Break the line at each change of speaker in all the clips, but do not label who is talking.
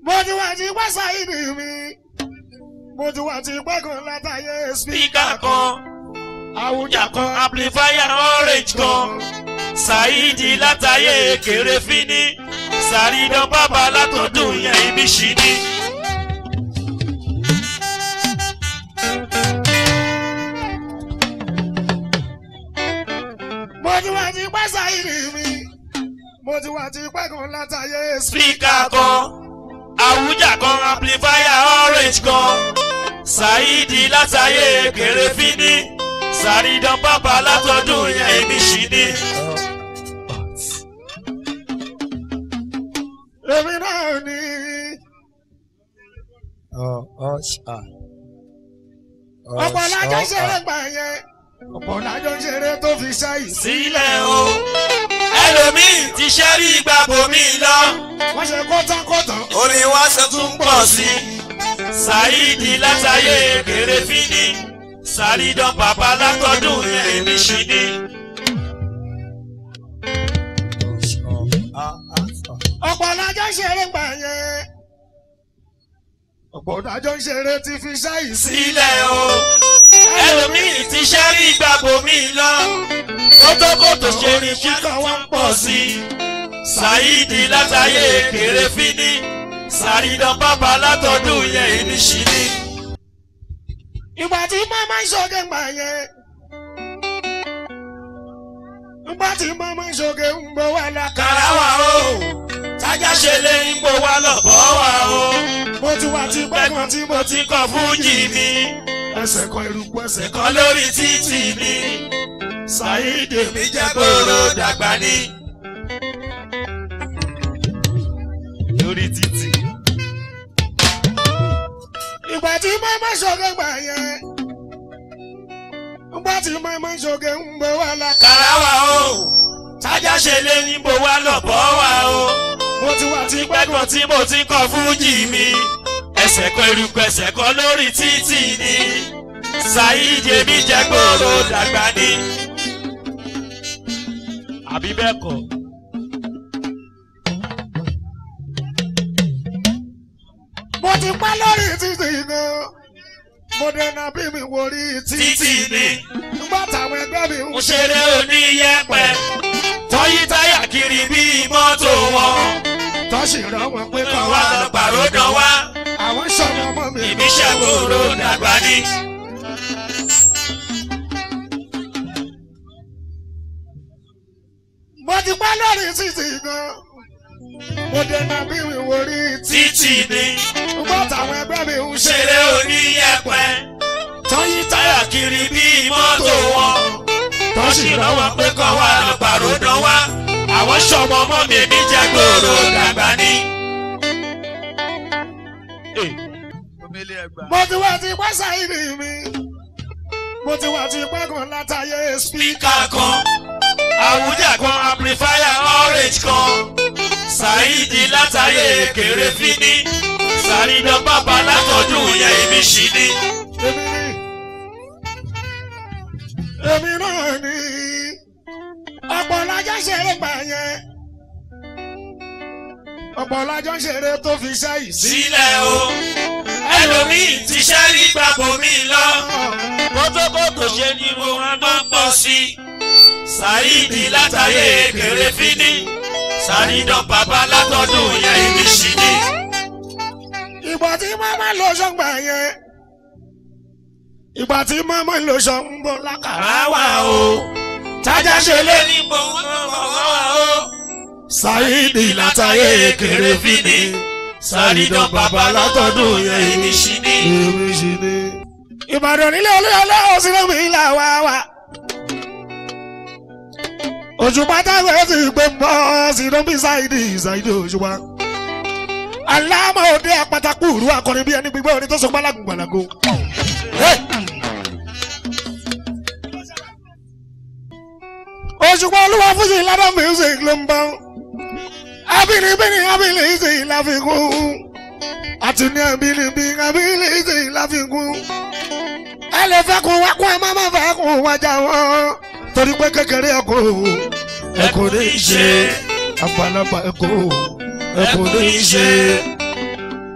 mo ti wá ti pẹ́ sáyidì mi mo ti wá ti pẹ́ kan látàyè
spíkà kan
àwùjá
ìjà kan amplifier orange kan ṣáìdì látàyè kéré fínní sàrídán bàbá látọdún yẹn ibi ṣì ní.
mo ti wá ti pẹ́ sáyidì mi mo ti wá ti pẹ́ kan látàyè
spíkà kan àwùjá kan amplifier orange kan ṣáìdì látàyè kéré fínní sàrídán bàbá látọdún yẹn ibi ṣì ní.
èmi náà ní. ọ̀pọ̀ lájọ́ ṣeré gbà yẹn ọ̀pọ̀ lájọ́ ṣeré tó fi ṣáyì.
sílẹ̀ o ẹlòmíì ti ṣẹ́rí gbàgbọ́ mi lọ.
wọ́n ṣe kọ́tàkọ́tà.
orin wa ṣe tún pọ̀ sí i. ṣáìdì látàyè kéré fínní sàrídán bàbá látọdún yẹn èmi ṣì ní.
ọ̀pọ̀ lájọ́ ṣeré gbà yẹn ọ̀pọ̀ lájọ́ ṣeré ti fi ṣáyì sí.
sílẹ̀ o ẹlòmíì ti ṣẹ́rí gbàgbọ́ mi lọ. kótókótó ṣe ni kíkọ́ wá ń pọ̀ sí i. ṣáìdì látàyè kéré fínní sàrídán bàbá látọdún yẹn èmi ṣì ní.
ìgbà tí mama ń ṣoge gbà yẹn ìgbà tí mama ń ṣoge ń bọ̀ wá lákàrà.
kàràwà o tájà ṣe lé ipò wa lọ́bọ̀ wa o.
mo ti wá ti pẹ́ kan tí mo ti
ti kọ fújì mi
ẹsẹ̀ kan eruku ẹsẹ̀ kan.
kan lórí títì mi ṣàyídè mi jẹ́ kóró dàgbà ní. lórí títì.
ìgbà tí mama ń ṣoge gbà yẹn ìgbà tí mama ń ṣoge ń bọ̀ wá lákàrà.
kàràwà o tájà ṣe lé ipò wa lọ́bọ̀ wa o.
mo ti wá ti pẹ́
pẹ́ kan tí mo ti kọ fújì mi ẹsẹ̀ kan eruku ẹsẹ̀ kan lórí títì ni ṣàyídè mi jẹ́ kóró dàgbà ní. àbí bẹ́ẹ̀ kọ́.
mo ti pẹ́ lórí títì gan mo dènà bí mi wò rí
títì
títì
ni
nígbà táwọn ẹgbẹ́ mi ń
mo ṣeré oníyẹ̀pẹ̀ tọ́yí táyà kiri bíi mọ́tò wọn
tọ́sí rán wọn pé
kàn
kàn
wá
wá
lọ pàrọ̀dọ̀ wá
àwọn sọ̀rọ̀ ọmọ mi.
ìbíṣẹ́ kóró dàgbà ní.
mo ti pẹ́ lórí títì gan mo dènà bí mi wò rí
títì ni
nígbà táwọn ẹgbẹ́ mi ń ṣe
ṣeré oníyẹ̀pẹ̀ tọ́yí táyà kiri bíi mọ́tò wọn tọ́sí rán wọn pé kàn wá lọ pàrọ̀dọ̀ wá àwọn sọmọ ọmọ mi ìbíjẹ́ kóró dàgbà ní.
mo ti wá ti pẹ́ sáyìnì mi mo ti wá ti pẹ́ kan látàyè spí.
spíkà kan àwùjá kan amplifier orange kan ṣáìdì látàyè kéré fínní sàrídán bàbá látọdún yẹn èmi ṣì ní.
èmi ni èmi náà ni ọ̀pọ̀ lájọ́ ṣeré gbà yẹn ọ̀pọ̀ lájọ́ ṣeré tó fi ṣáyì sí.
sílẹ̀ o ẹlòmíì ti ṣẹ́rí gbàgbọ́ mi lọ kótókótó ṣe ni mo máa ń pọ̀ sí i ṣáìdì látàyè kéré fínní sàrídán bàbá látọdún yẹn èmi ṣì ní.
ìgbà tí mama lọ sọ́ngbà yẹn ìgbà tí mama lọ sọ́ngbà lákàrà
àwa o tájà ṣe lé ní gbòǹgbò wá o.
Sáyidì
látàyè kéré fínní sàrídán bàbá látọdún yẹn èmi ṣì ní.
èmi sì ni. Ìbàdàn nílé olóyè ọlọ́run sí lómi ìlà wá wá. Òṣùpá táwọn ẹ̀ ti gbé mọ́ sí ló ń bí Sáyidì Sáyidì òṣùpá. Aláàmọ̀ òde àpàtàkù ìrú akọrin bí ẹni gbígbé orin tó sọ gbálagun gbàlago. Òṣùpá olúwa fún sí ládà music ló ń bá. Abínibíni abínibí láfikún. Àti ní abínibí abínibí láfikún. Ẹ lè fẹ́ kún wá kún ẹ má má fẹ́ kún wájà wọn. Torí pé kékeré ẹ kò ẹ kò ní í ṣe. Àgbàlagbà ẹ kò ẹ kò ní í ṣe.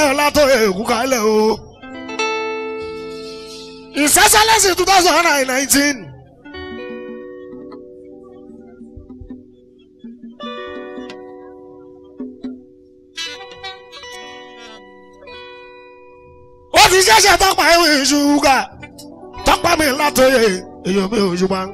látọ̀ èkú kalẹ̀ o. ìsẹ́sẹ́lẹ́sì two thousand and nineteen. ó ti ṣẹ̀ṣẹ̀ tọ́pa ìwé ṣúgà tọ́pa mi látọ̀yè èèyàn mi ò ṣùgbọ́n.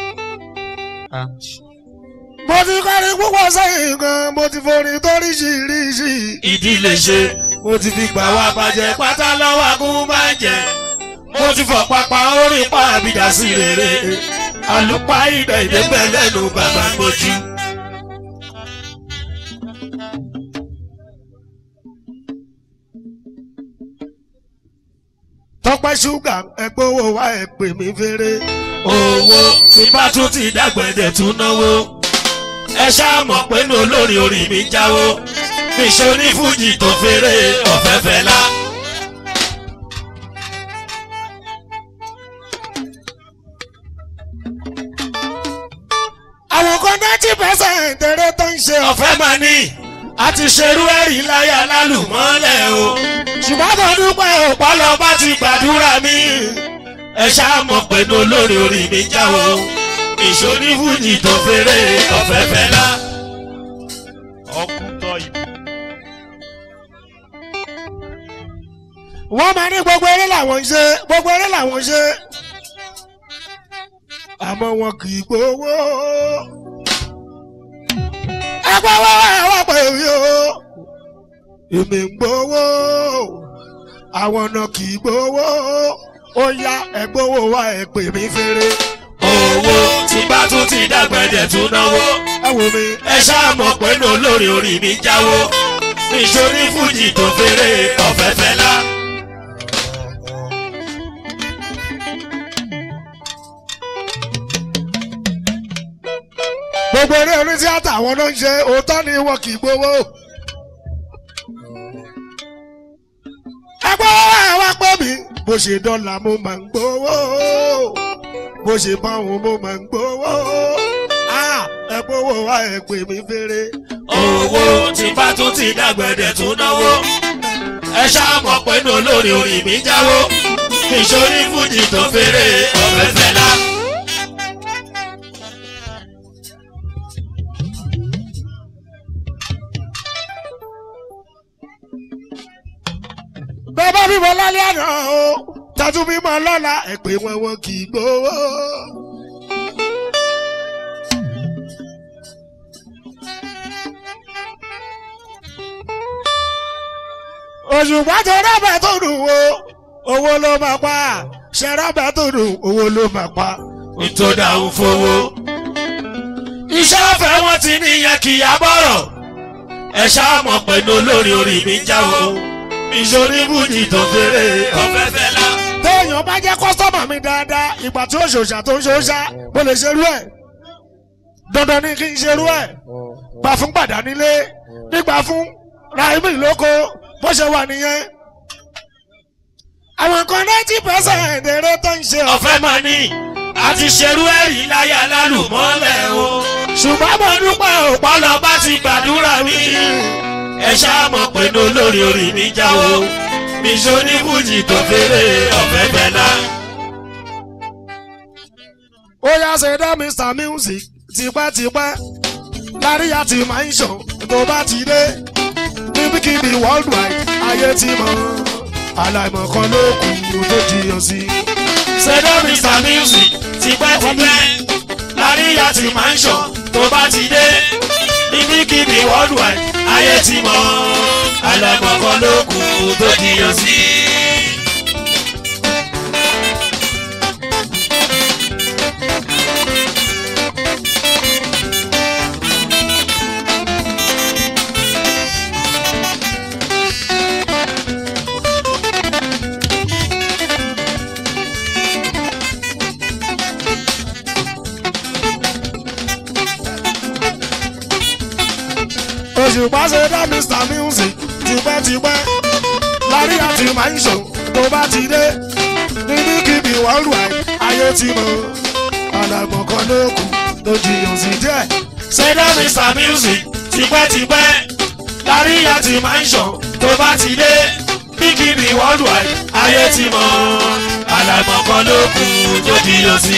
mo ti kọrin púpọ̀ sẹ́yìn gan mo ti forin toríṣiríṣi.
ìdílé ṣe
mo ti fi gbà
gbà
wá
wá bàjẹ́ pátá lọ́wọ́ agún máa ń jẹ mo ti fọ̀ pápá orin pa àbídà sí rere àlùpà ìdá ìdẹ́gbẹ́ lẹ́nu bàbá gbójú.
tọ́pẹ́ ṣúgà ẹgbẹ́ owó wa ẹ̀ pè mí fèrè.
owó tí bá tún ti dàgbẹ̀dẹ̀ tún náwó ẹ ṣáà mọ̀ pé ní olórin orí mi jáwó níṣẹ́ onífújì tó fèrè ọ̀fẹ́fẹ́ lá.
àwọn kan ninety percent eré tó ń ṣe ọ̀fẹ́.
ọ̀fẹ́ máa ní àti ṣerú ẹ̀rí láyà lálùmọ́lẹ̀ o
ṣùgbọ́n mo dúpẹ́ òpó
pálọ̀ bá ti gbàdúrà mi ẹ ṣáà mọ̀ pé ní olórin orí mi jáwó níṣẹ́ onífújì tó fèrè ọ̀fẹ́fẹ́ lá. ọkùn tọ́ ìbò.
wọ́n máa ní gbogbo eré làwọn ń ṣe gbogbo eré làwọn ń ṣe. àmọ́ wọn kì í gbowó. ẹ gbowó ẹ wá pè mí o. èmi ń gbowó. àwọn náà kì í gbowó. ó yá ẹ gbowó wá ẹ pè mí fèrè.
owó tí bá tún ti dàgbẹ̀dẹ̀ tún náwó
ẹ wò mí.
ẹ ṣáà mọ̀ pé ní olórin orí mi jáwó níṣẹ́ onífújì tó fèrè ọ̀fẹ́fẹ́ lá.
gbogbo eré orí tíátà àwọn náà ń ṣe òótọ́ ni wọn kì í gbowó. ẹ gbowó ẹ wá pẹ́ mi bó ṣe dọ́là mo máa ń gbowó bó ṣe báwọn mo máa ń gbowó Ah, ẹ gbowó wá ẹ pè mí fèrè.
owó tí bá tún ti dàgbẹ̀dẹ̀ tún náwó ẹ ṣáà mọ̀ pé ní olórin orí mi jáwó níṣẹ́ onífújì tó fèrè ọ̀fẹ́fẹ́ lá.
bẹ́ẹ̀ bá bímọ lálẹ́ àná o tàtú bímọ lọ́la ẹ pè wọn wọn kì í gbowó. òṣùpá tó rọ́bà tó dùn o owó ló máa pa ṣe rọ́bà tó dùn owó ló máa pa.
nítorí àwọn fowó. iṣẹ́ ọ̀fẹ́ wọn ti níyẹn kì í abọ́rọ̀ ẹ ṣáà mọ̀ pé ní olórin orí mi jáwó níṣẹ́ onífújì tó fèrè ọ̀fẹ́fẹ́ lá.
téèyàn bá jẹ́ kọ́sọ́mà mi dáadáa ìgbà tí ó ṣòṣà tó ń ṣòṣà mo lè ṣerú ẹ̀ dandan ni kí n ṣerú ẹ̀ gbà fún gbàdá nílé nígbà fún raimi lóko bó ṣe wà nìyẹn. àwọn kan ninety percent eré tó ń ṣe ọ̀fẹ́
ọ̀fẹ́ máa ní àti ṣerú ẹ̀rí láyà lálùmọ́lẹ̀ o.
ṣùgbọ́n mo dúpẹ́ òpó
pálọ̀ bá ti gbàdúrà mi. ẹ ṣáà mọ̀ pé ní olórí orí mi jáwó níṣẹ́ onífújì tó fèrè ọ̀fẹ́fẹ́ lá.
ó yá ṣe dá mr music tipẹ́tipẹ́ láríyá ti máa ń ṣàn tó bá ti dé níbikíbi worldwide ayé ti mọ̀ aláìmọ̀ kan ló kù tó jiyàn sí.
ṣẹ̀dọ̀ mr music tipẹ́tipẹ́ láríyá ti máa ń ṣàn tó bá ti dé níbikíbi worldwide ayé ti mọ̀ alámọ̀kọ́ ló kù tó jiyàn sí.
òṣùpá ṣe dá mr music tipẹ́tipẹ́ láríyá ti máa ń ṣàn tó bá ti dé níbikíbi worldwide ayé ti mọ̀ aláìmọ̀ kan ló kù tó jiyàn sí díẹ̀.
ṣẹ̀dọ̀ mr music tipẹ́tipẹ́ láríyá ti máa ń ṣàn tó bá ti dé níbikíbi worldwide ayé ti mọ̀ àlàmọ̀ kan ló kù tó jiyàn sí.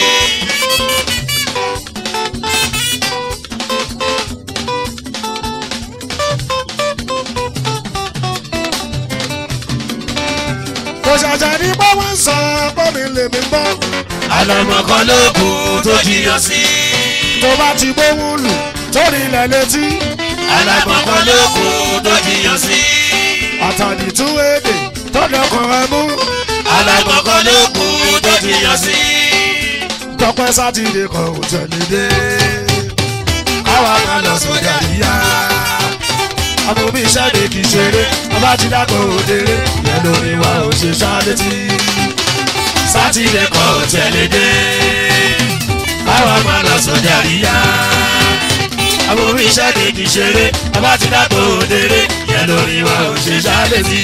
kò ṣàṣà ní pé wọ́n ń sọ pé mi lè mi gbọ́.
àlàmọ̀ kan ló kù tó jiyàn sí.
tó bá ti gbóhùn lù torí ilẹ̀ létí.
àlàmọ̀ kan ló kù tó jiyàn sí.
àtàdì tún èdè tó dọkàn rẹ mú.
àlàmọ̀ kan ló kù tó jiyàn sí.
tọpẹ sátidé kan ò tẹ̀lé dé. káwa máa lọ sórí àríyá. àmọ́ bí iṣẹ́ lè kì í ṣeré ọba ti dàgbọ́ òdèrè ìyẹn lórí wa ò ṣe ṣálétí.
sátidé kan ò tẹ̀lé dé. káwa máa lọ sóde àríyá. àwọn orí iṣẹ́ kejì ṣeré bàbá ti dàgbò òdèrè yẹn lórí wa ò ṣe ṣáálẹ̀ sí.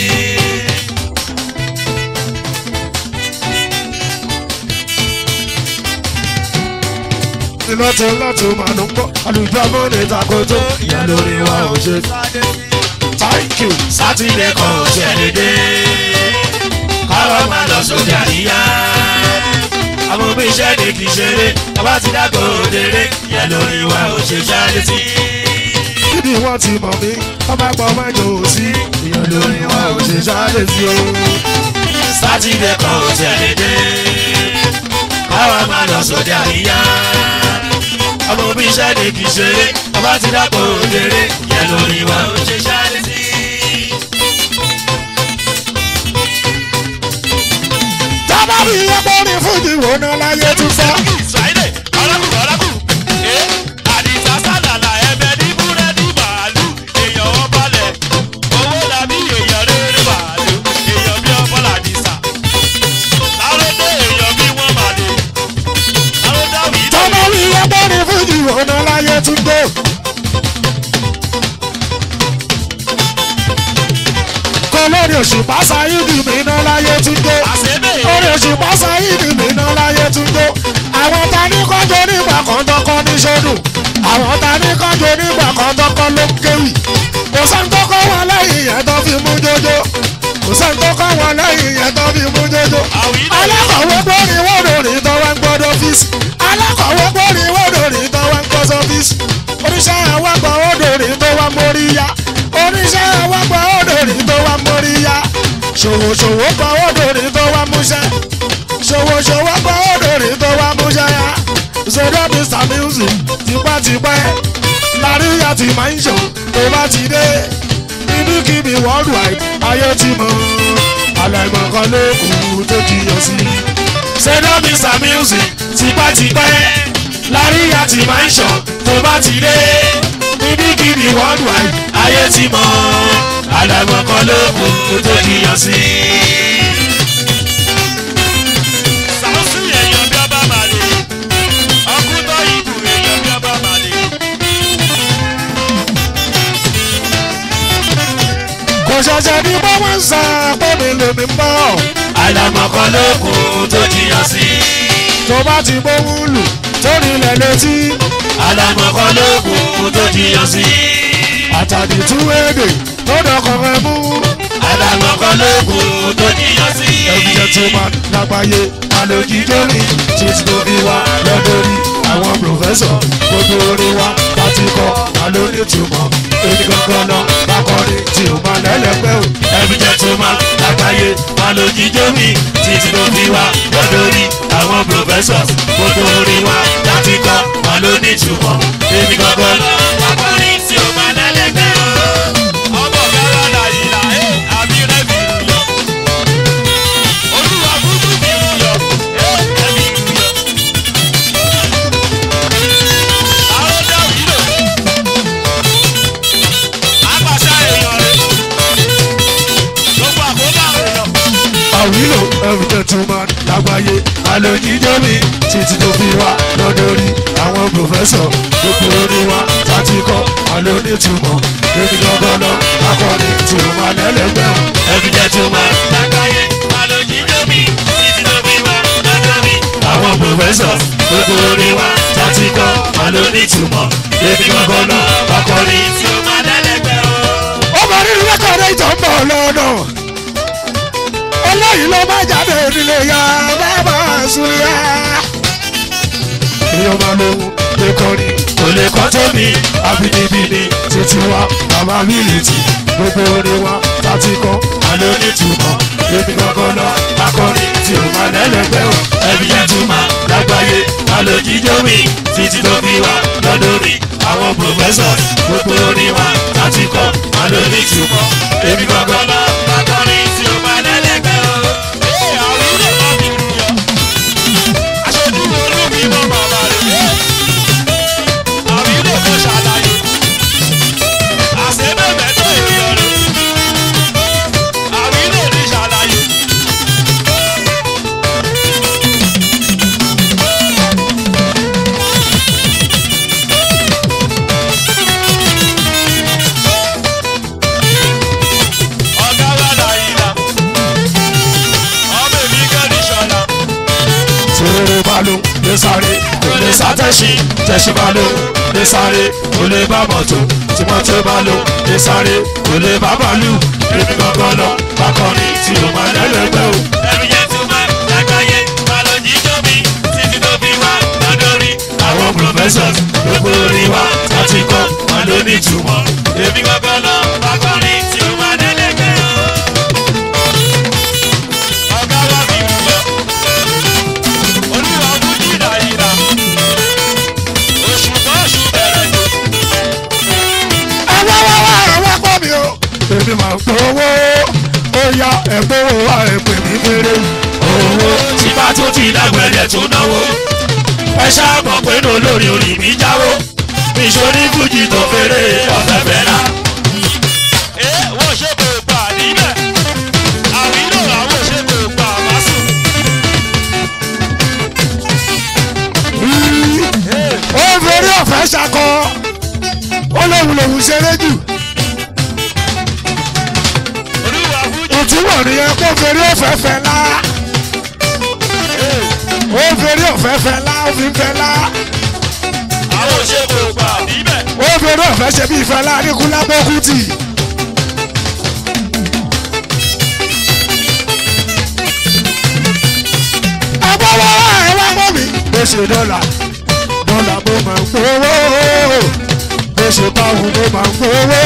lọ́tún lọ́tún màá ló ń bọ̀ àlùjọ mọ́ni takoto ìyẹn lórí wa ò ṣe. thank you.
sátidé kan ò tẹ̀lé dé. káwa máa lọ sóde àríyá. àwọn orí iṣẹ́ kejì ṣeré bàbá ti dàgbò òdèrè yẹn lórí wa ò ṣe ṣáálẹ̀ sí.
níbi wọ́n ti mọ̀ mí ọba gbọ́ mẹ́jọ ò sí ìyẹn lórí wa ò ṣe ṣáálẹ̀ sí o.
sátidé kan ò tẹ̀lé dé. káwa máa lọ sóde àríyá. ọmọ bí iṣẹ́ ni kì í ṣeré ọba ti dàpọ̀ òdèrè yẹn lórí wa ò ṣe ṣáálẹ̀ sí.
tábà bí ẹgbẹ́ ní fújì wò ná láyé tún fẹ́.
Friday ọlọ́kù ọlọ́kù ẹ àdìsá sálàlà ẹbẹ ní búrẹ́dì màálù èèyàn wọn balẹ̀ owó làbí èèyàn rere màálù èèyàn bí ọbọ̀ làdìsá láròdé èèyàn bí wọ́n màlè láròdá wì í
tábà bí ẹgbẹ́ ní fújì wò ná láyé tún gbó. kọ́ lórí òṣùpá sáyídì mi ná láyé tún gbó.
àṣẹ́bẹ̀
orí òṣùpá sáyídì mi ná láyé tún gbó. àwọn ta ní kọ́jọ́ nígbà kan tọkọ ní sódù. àwọn ta ní kọ́jọ́ nígbà kan tọkọ ló ń kéwì. kò sẹ́ni tó kọ́ wọn lẹ́yìn yẹn tó fi mú jójó. kò sẹ́ni tó kọ́ wọn lẹ́yìn yẹn tó fi mú jójó. alákọ̀wé gbórí wọ́dọ̀rì tó wá ń gbọ́dọ̀ ọ́fíìsì. alákọ̀wé gbórí wọ́dọ̀rì tó wá ń gbọ́ sọ́fíìsì. oníṣẹ́ àwọ̀gbọ̀ wọ́dọ̀rì tó wá ń mórí yá. oníṣẹ́ àwọ̀gbọ̀ wọ́dọ̀rì tó wá ń mórí yá. ṣòwòṣòwò gbọ́ wọ́dọ̀rì tó wá ń múṣẹ́. ṣòwòṣòwò gbọ́ wọ́dọ̀rì tó wá ń múṣẹ́ yá. zero mr music tipẹ́tipẹ́ láríyá ti máa ń ṣò tó bá ti dé níbikíbi worldwide ayé ti mọ̀ àlàìmọ̀ kan ló kù tó jiyàn sí.
ṣẹ́dọ̀ mr music tipẹ́tipẹ́ láríyá ti máa ń ṣàn tó bá ti dé níbikíbi worldwide ayé ti mọ̀ àlàmọ̀ kan ló kù tó jiyàn sí. sàmúsù èèyàn bí ọba màlè ọkùnrin ìbù èèyàn bí ọba màlè.
kò ṣẹ̀ṣẹ̀ ní bá wọ́n ń sọ pé mi lè mi bọ̀.
àlàmọ̀ kan ló kù tó jiyàn sí.
tó bá ti gbóhùn lù torí ilẹ̀ létí
àlàmọ̀ kan ló kù tó jiyàn sí.
àtàdì tún èdè tó dọkàn rẹ mú.
àlàmọ̀ kan ló kù tó jiyàn sí.
ẹbí jẹ́ tó máa lágbàáyé àlòjíjó mi títí tó fi wá lọ́dọ̀rí àwọn pòfẹ́sọ̀ gbogbo orin wa láti kọ́ àlónítùmọ̀ èmi gangan lọ bákọ́rin tí ò máa lẹ́lẹ́pẹ́ o.
ẹbí jẹ́ tó máa lágbàáyé máa lo jíjó mi títí tó fi wá lọ́dọ̀ rí àwọn professors gbogbo orin wa láti kọ́ máa lo nítumọ̀ èmi gangan lọ. akọrin tí o máa lẹ́lẹ́gbẹ́ o. ọmọ gára nàìjíríà ẹ àbí rẹ́bì yọ. olúwa kúkú fi yọ ẹ ẹbí yọ. àwọn dáwì lò apàṣẹ èèyàn rẹ gbogbo àkóbá èèyàn.
àwílò ẹbí jẹ́ tó máa lágbàáyé àlòjíjó mi títí tó fi wá lọ́dọ̀rí àwọn pòfẹ́sọ̀ gbogbo orin wa láti kọ́ àlónítùmọ̀ èmi gangan lọ bákọ́rin tí ò máa lẹ́lẹ́pẹ́ o.
ẹbí jẹ́ tó máa lágbàáyé máa lo jíjó mi títí tó fi wá lọ́dọ̀ mi. àwọn professors gbogbo orin wa láti kọ́ máa lo nítumọ̀ èmi gangan lọ akọrin tí ó máa dẹ́lẹ́gbẹ́ o.
ó máa rí rẹ́kọ̀dì ìtàn ń bọ̀ lọ́nà eléyìí ló má jáde nílé ya bàbá súnlẹ̀. èèyàn máa lóhun lè kọrin kò lè kọ́ tó mi àbínibíni títí wa bàbá mílítì gbogbo orin wa láti kọ́ àlọ́ onítùmọ̀ èmi kankan lọ akọrin tí o máa lẹ́lẹ́gbẹ́ o ẹbí yẹn tún máa lágbàáyé àlọ́ jíjọ́ mi títí tó fi wá lọ́dọ̀ mi àwọn pòfẹ́sọ̀ gbogbo orin wa láti kọ́ àlọ́ onítùmọ̀ èmi kankan lọ
akọrin tí o máa lẹ́lẹ́gbẹ́ o. Ee, àwọn ilé kan fi rú yọ. Aṣojú olú mi mọ bàbá rẹ̀. Àwọn ilé kan ṣàlàyé. Àṣebẹ̀bẹ̀ tó èèyàn rẹ̀. Àwọn ilé ní ṣàlàyé. Ọ̀gá wa làyìnlá. Ọmọ èmi kẹ́ni ṣọ̀la.
Tèrè balo lè sáré kò lè sá tẹ̀sí tẹ̀sí balo lè sáré kò lè bá mọ̀tò tí mọ́tò balo lè sáré kò lè bá bàálù èmi gangan lọ bákọ́rin tí o máa lẹ́lẹ́gbẹ́ o.
Ẹ̀rù yẹn tún máa lágbàáyé. Bàlọ́ jíjọ́ mi títí tó fi wá lọ́dọ̀rí.
Àwọn professors gbogbo orin wa láti kọ́ wọn ló ní ìtumọ̀.
Èmi gbọ́gbọ́ lọ akọrin tí o máa dẹ́lẹ́gbẹ́ o. Ọ̀gá wa mi rú lọ. Olúwa fún jìnnà ìlà. Oṣù kan oṣù bẹ̀rẹ̀ jù.
Ẹ wá wá wá ẹ wá pọ̀ mi o. Èmi máa ń gbowó ó yá ẹ̀gbọ́n wa ẹ̀pẹ̀ mi fèrè.
Owó tí bá tó ti dàgbẹ̀rẹ̀ tó náwó. Ẹ ṣáàmọ̀ pé ní olórí orí mi jáwó. Ìṣòrí fújì tó fèrè ọ̀fẹ́ fẹ́ náà. Ẹ wọ́n ṣe kò gbà níbẹ̀. Àwílò àwọn ṣe kò gbà másù.
Ó ń fèrè ọ̀fẹ́ ṣakọ. Ó lóhun lòun ṣeré jù.
Olúwa fújì.
ìtumọ̀ nìyẹn kó fèrè ọ̀fẹ́ fẹ́ lá. ó fèrè ọ̀fẹ́ fẹ́ lá ó fi ń fẹ́ lá.
Àwọn ṣe kò gbà níbẹ̀.
ó fèrè ọ̀fẹ́ ṣe bí ìfẹ́ lá ní kúlábọ́kútì. ẹ bá wá ẹ wá mọ́ mi. bó ṣe dọ́là dọ́là mo máa ń gbowó bó ṣe báwo mo máa ń gbowó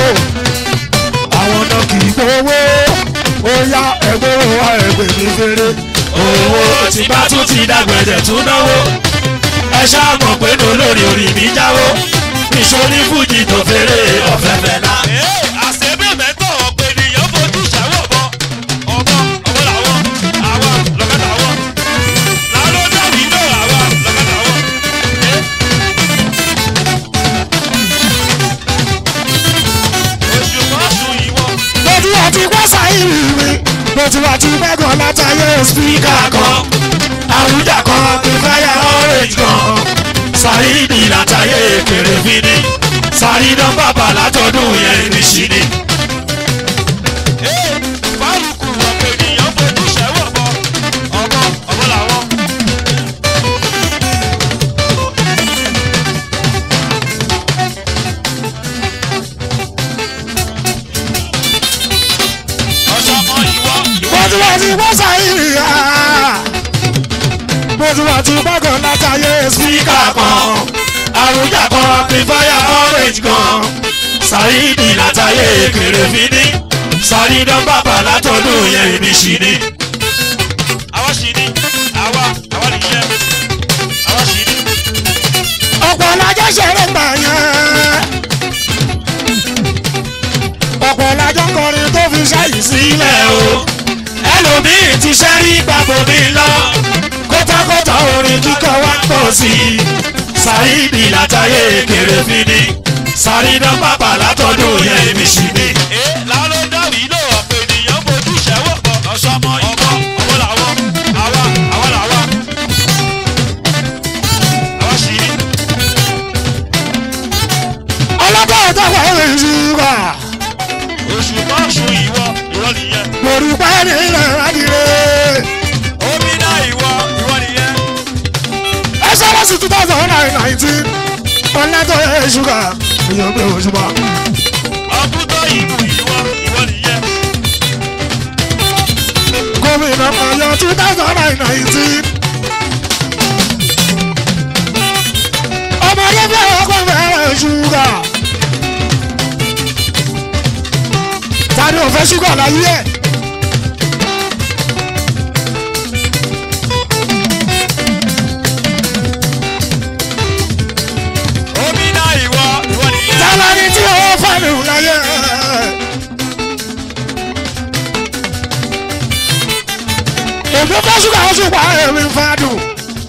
àwọn náà kì í gbowó ó yá ẹgbẹ́ wa ẹgbẹ́ mi fèrè.
Owó tí bá tún ti dàgbẹ̀rẹ̀ tún náwó. Ẹ ṣáàmọ̀ pé ní olórí orí mi jáwó. Ìṣòrí fújì tó fèrè ọ̀fẹ́ fẹ́ náà. Àṣebẹ̀bẹ̀ tọ̀ ọ̀pẹ ènìyàn fojú ṣàwọ̀ bọ̀. Ọ̀bọ ọ̀bọ làwọn, àwa lọ́kẹ́ làwọn. Làlọ́ dàbí náà àwa lọ́kẹ́ làwọn. Oṣù kan sùn ìwọ.
lójú àti wọ́sà ìrì mi lójú àti gbẹ́gàn látàyè spíkà kan
àwùjá kan kí fáyà orange kan sàrídì látàyè kéré fínní sàrídàn bàbà látọdún yẹn ní ṣíní. fárúkù ọ̀pẹ ènìyàn fojú ṣẹ́wọ̀ bọ ọmọ ọmọ làwọn. ọ̀ṣọ́mọ ìwọ ìwọ
lójú àti wọ́sà ìrì ha lójú àti gbẹ́gàn látàyè spíkà
spíkà kan àrùjà kan amplifier orange kan sàrídì látàyè kéré fínní sàrídàn bàbà látọdún yẹn ní ṣíní. àwa ṣíní àwa àwa nìyẹn àwa ṣíní.
ọ̀pọ̀ lajọ́ ṣeré gbà yẹn ọ̀pọ̀ lajọ́ kọrin tó fi ṣáyìí sílẹ̀
ilẹ̀
o.
o ẹlòmíì ti ṣẹ́rí gbàgbọ́ mi lọ kótákótá orin kíkọ wá ń pọ̀ sí i sàrídì látàyè kéré fínní sàrídàn bàbà látọdún yẹn ní ṣíní. ẹ lálọ́ dábì ló ọ̀pọ̀ ènìyàn fojú ṣẹ́wọ̀ bọ̀ ọ̀ṣọ́mọ ọmọ ọmọ làwọn àwa àwa làwa àwa ṣíní.
ọlọ́pàá ọ̀tọ̀wọ̀ ẹ̀rìn ṣúgà
oṣù mọ́ṣù ìwọ ìwọ nìyẹn.
lórí pẹ́ẹ́nì ilẹ̀ adìrẹ.
omi náà ìwọ ìwọ nìyẹn.
ẹ sọ́dọ̀ sí two thousand and nineteen ọ̀lẹ́tọ̀ ẹ̀ ṣúgà èèyàn gbé òṣùpá.
ọkùtọ̀ ìlú ìwọ ìwọ nìyẹn.
two thousand and nineteen. ọmọ ẹlẹ́fẹ̀ ọkọ̀ fẹ́ràn ṣúgà. tani ò fẹ́ ṣúgà láyé ẹ̀.
omi náà ìwọ ìwọ nìyẹn.
tálání tí ó fẹ́nu láyé ẹ̀. èmi fẹ́ ṣúgà ó ṣùpá èmi ń fadùn.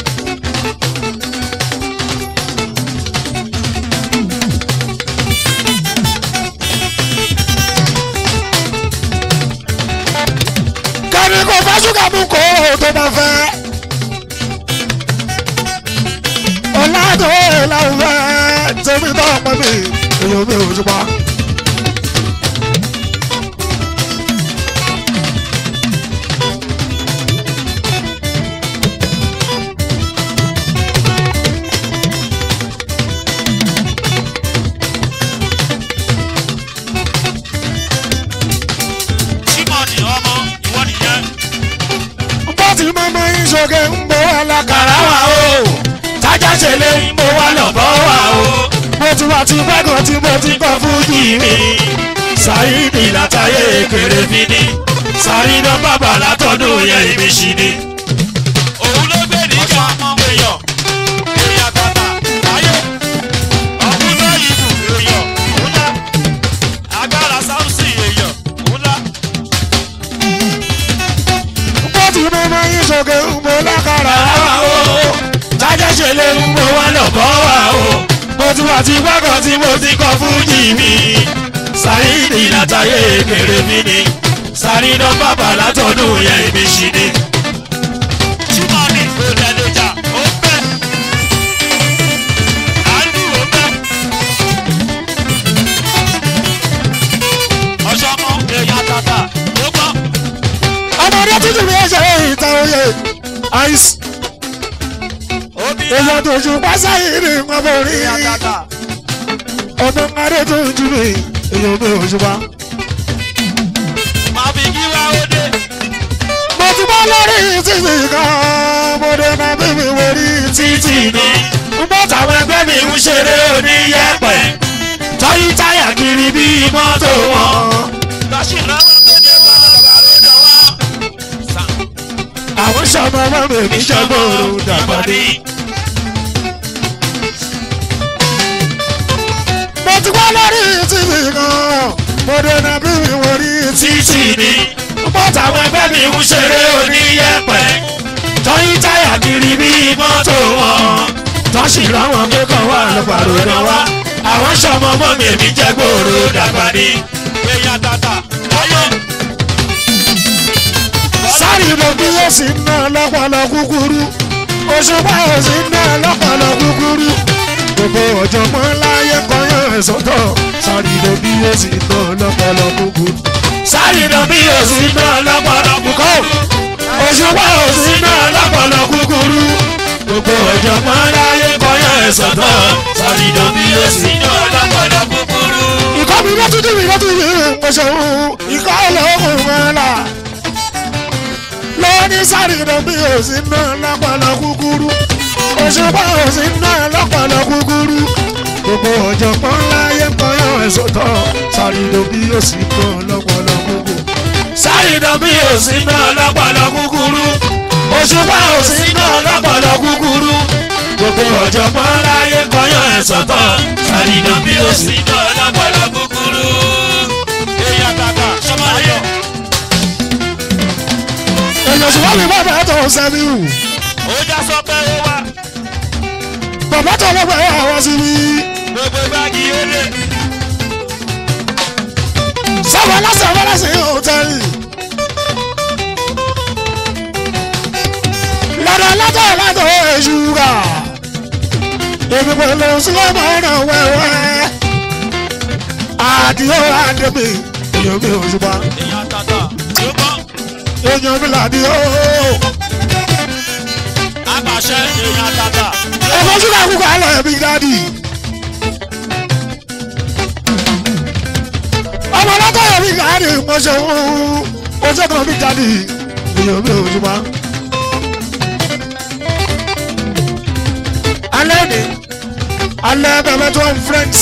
kẹ́ni kò fẹ́ ṣúgà mú kó o tó bá fẹ́. ọ̀làdó làwọn fẹ́ tèmi tó ọmọ mi èèyàn mi ò ṣùpá.
símọ̀nì ọmọ ìwọ nìyẹn.
bó ti mọ́mọ́ ìṣògè ń bọ̀ wá lákàrà wà o. tájà ṣe lé ń bọ̀ wá lọ́bọ̀ wà o. mo ti wá ti pẹ́kọ̀ tí mo ti kọ́ fújì mi. Saheed látàyè kéré fi ní. Sàrídọ́ bàbá látọ̀dún yẹn ìmísí ni.
òun ló gbé níjà èèyàn èèyàn tàtà ayé ọ̀hún ló yìí bù èèyàn òun lá agbára sáùsì èèyàn òun lá.
bó ti mọ́mọ́ ìṣògè ń bọ̀ lákàrà wà o. tájà ṣe lé ń bọ̀ wá lọ́bọ̀ wà o. mo ti wá ti pẹ́kọ̀ tí mo ti kọ́ fújì mi. Saheed látàyè kéré fi ní. Sàrídọ́ bàbá látọ̀dún yẹn ìmísí ni.
símọ̀nì òdẹ̀lẹ̀jà ó bẹ́ àlù ó bẹ́ ọ̀ṣọ́mọ èèyàn tàtà ó gbọ́
ọmọdé tuntun mi ṣe ìta oyè àìsí
omi
èèyàn tó ju pásáyé ní wọn bọ rí
èèyàn tàtà
ọmọ adé tó ju mi èèyàn mi ò ṣùpá.
máa fi kí wá ó dé
mo ti bọ́ lórí títì kan mo dé máa bí mi wò rí títì ni. ń bọ́ táwọn ẹgbẹ́ mi ń ṣeré oníyẹ̀pẹ̀ tọ́yí táyà kiri bí mọ́tò wọn.
lọ́sìn lọ́wọ́ tó dé wọ́n lọ́gbà ló dọ̀ wá.
àwọn sọmọ ọmọ mi mi jọgbọ́rò dàgbà ní. mo ti bọ́ lórí títì kan mo dé máa bí mi wò rí títì ni. ń bọ́ táwọn ẹgbẹ́ mi ń ṣeré oníyẹ̀pẹ̀ tọ́yí táyà kiri bí mọ́tò wọn. tọ́sí láwọn akẹ́kọ̀ọ́ wà lọ́pàá náà wá. àwọn sọmọ ọmọ mi mi jẹgbọ́rò dàgbà ní.
èèyàn tàtà ayé
sáré lọ bí ó sì ná lọ́pọ̀lọ́ kúkúrú òṣùpá ó sì ná lọ́pọ̀lọ́ kúkúrú gbogbo ọ̀jọ̀gbọ́n láyé kọyán ẹ̀sọ́tọ̀ sáré lọ bí ó sì ná lọ́pọ̀lọ́ kúkúrú. sáré lọ bí ó sì ná lọ́pọ̀lọ́ kúkúrú òṣùpá ó sì ná lọ́pọ̀lọ́ kúkúrú gbogbo ọ̀jọ̀gbọ́n láyé kọyán ẹ̀sọ́tọ̀ sáré lọ bí ó sì ná
ọlọ́pọ̀lọ́ kúkúrú.
ìkọ́ mi lọ́tún tí mi lọ́tún yìí ń pèsè òun ìkọ́ ọlọ́kùn mẹ́la lọ́ní sáré lọ bí òsì náà lọ́pọ̀lọ́ kúkúrú òṣùpá òsì náà lọ́pọ̀lọ́ kúkúrú gbogbo ọ̀jọ̀gbọ́n láyé ń kọyọ̀ ẹ̀sọ́ tọ̀ sáré lọ bí òsì náà lọ́pọ̀lọ́ kúkúrú sáré lọ bí òsì náà lọ́pọ̀lọ́ kúkúrú òṣùpá òsì náà lọ́pọ̀lọ́ kúkúrú gbogbo ọ̀jọ̀gbọ́n láyé ń kọyọ̀ ẹ̀sọ́ tọ̀ sáré lọ bí òsì náà
ọlọ́pọ̀lọ́ kúkúrú. èèyàn tàtà sọmọ ayọ̀
èèyàn sì wá mi bá bàá tó sẹ́mi wù.
ó já sọ pé ó wá
bàbá tó lọ́gbà ẹ̀ àwọn sí mi.
gbogbo gbági ó lé.
sábà lásán bá lásán yóò tẹ́lẹ̀. lọ́dọ̀ látọ̀ látọ̀ èṣùgà. èmi pẹ̀lú sílẹ̀mù ọ̀nà wẹ́wẹ́. àdìo àdèmí èèyàn mi ò ṣùgbọ́n.
èèyàn tàtà ló gbọ́
èèyàn mi làdìo.
àpàṣẹ èèyàn tàtà.
ẹ̀fọ́ ṣúgà kúkọ àlọ́ ẹ̀mí dádì. ọmọ látọ̀ ẹ̀mí dádì mọ̀ṣẹ́ ojú kan mi dádì èèyàn mi ò ṣùgbọ́n. ni alẹ́ bẹ̀rẹ̀ tó ń friends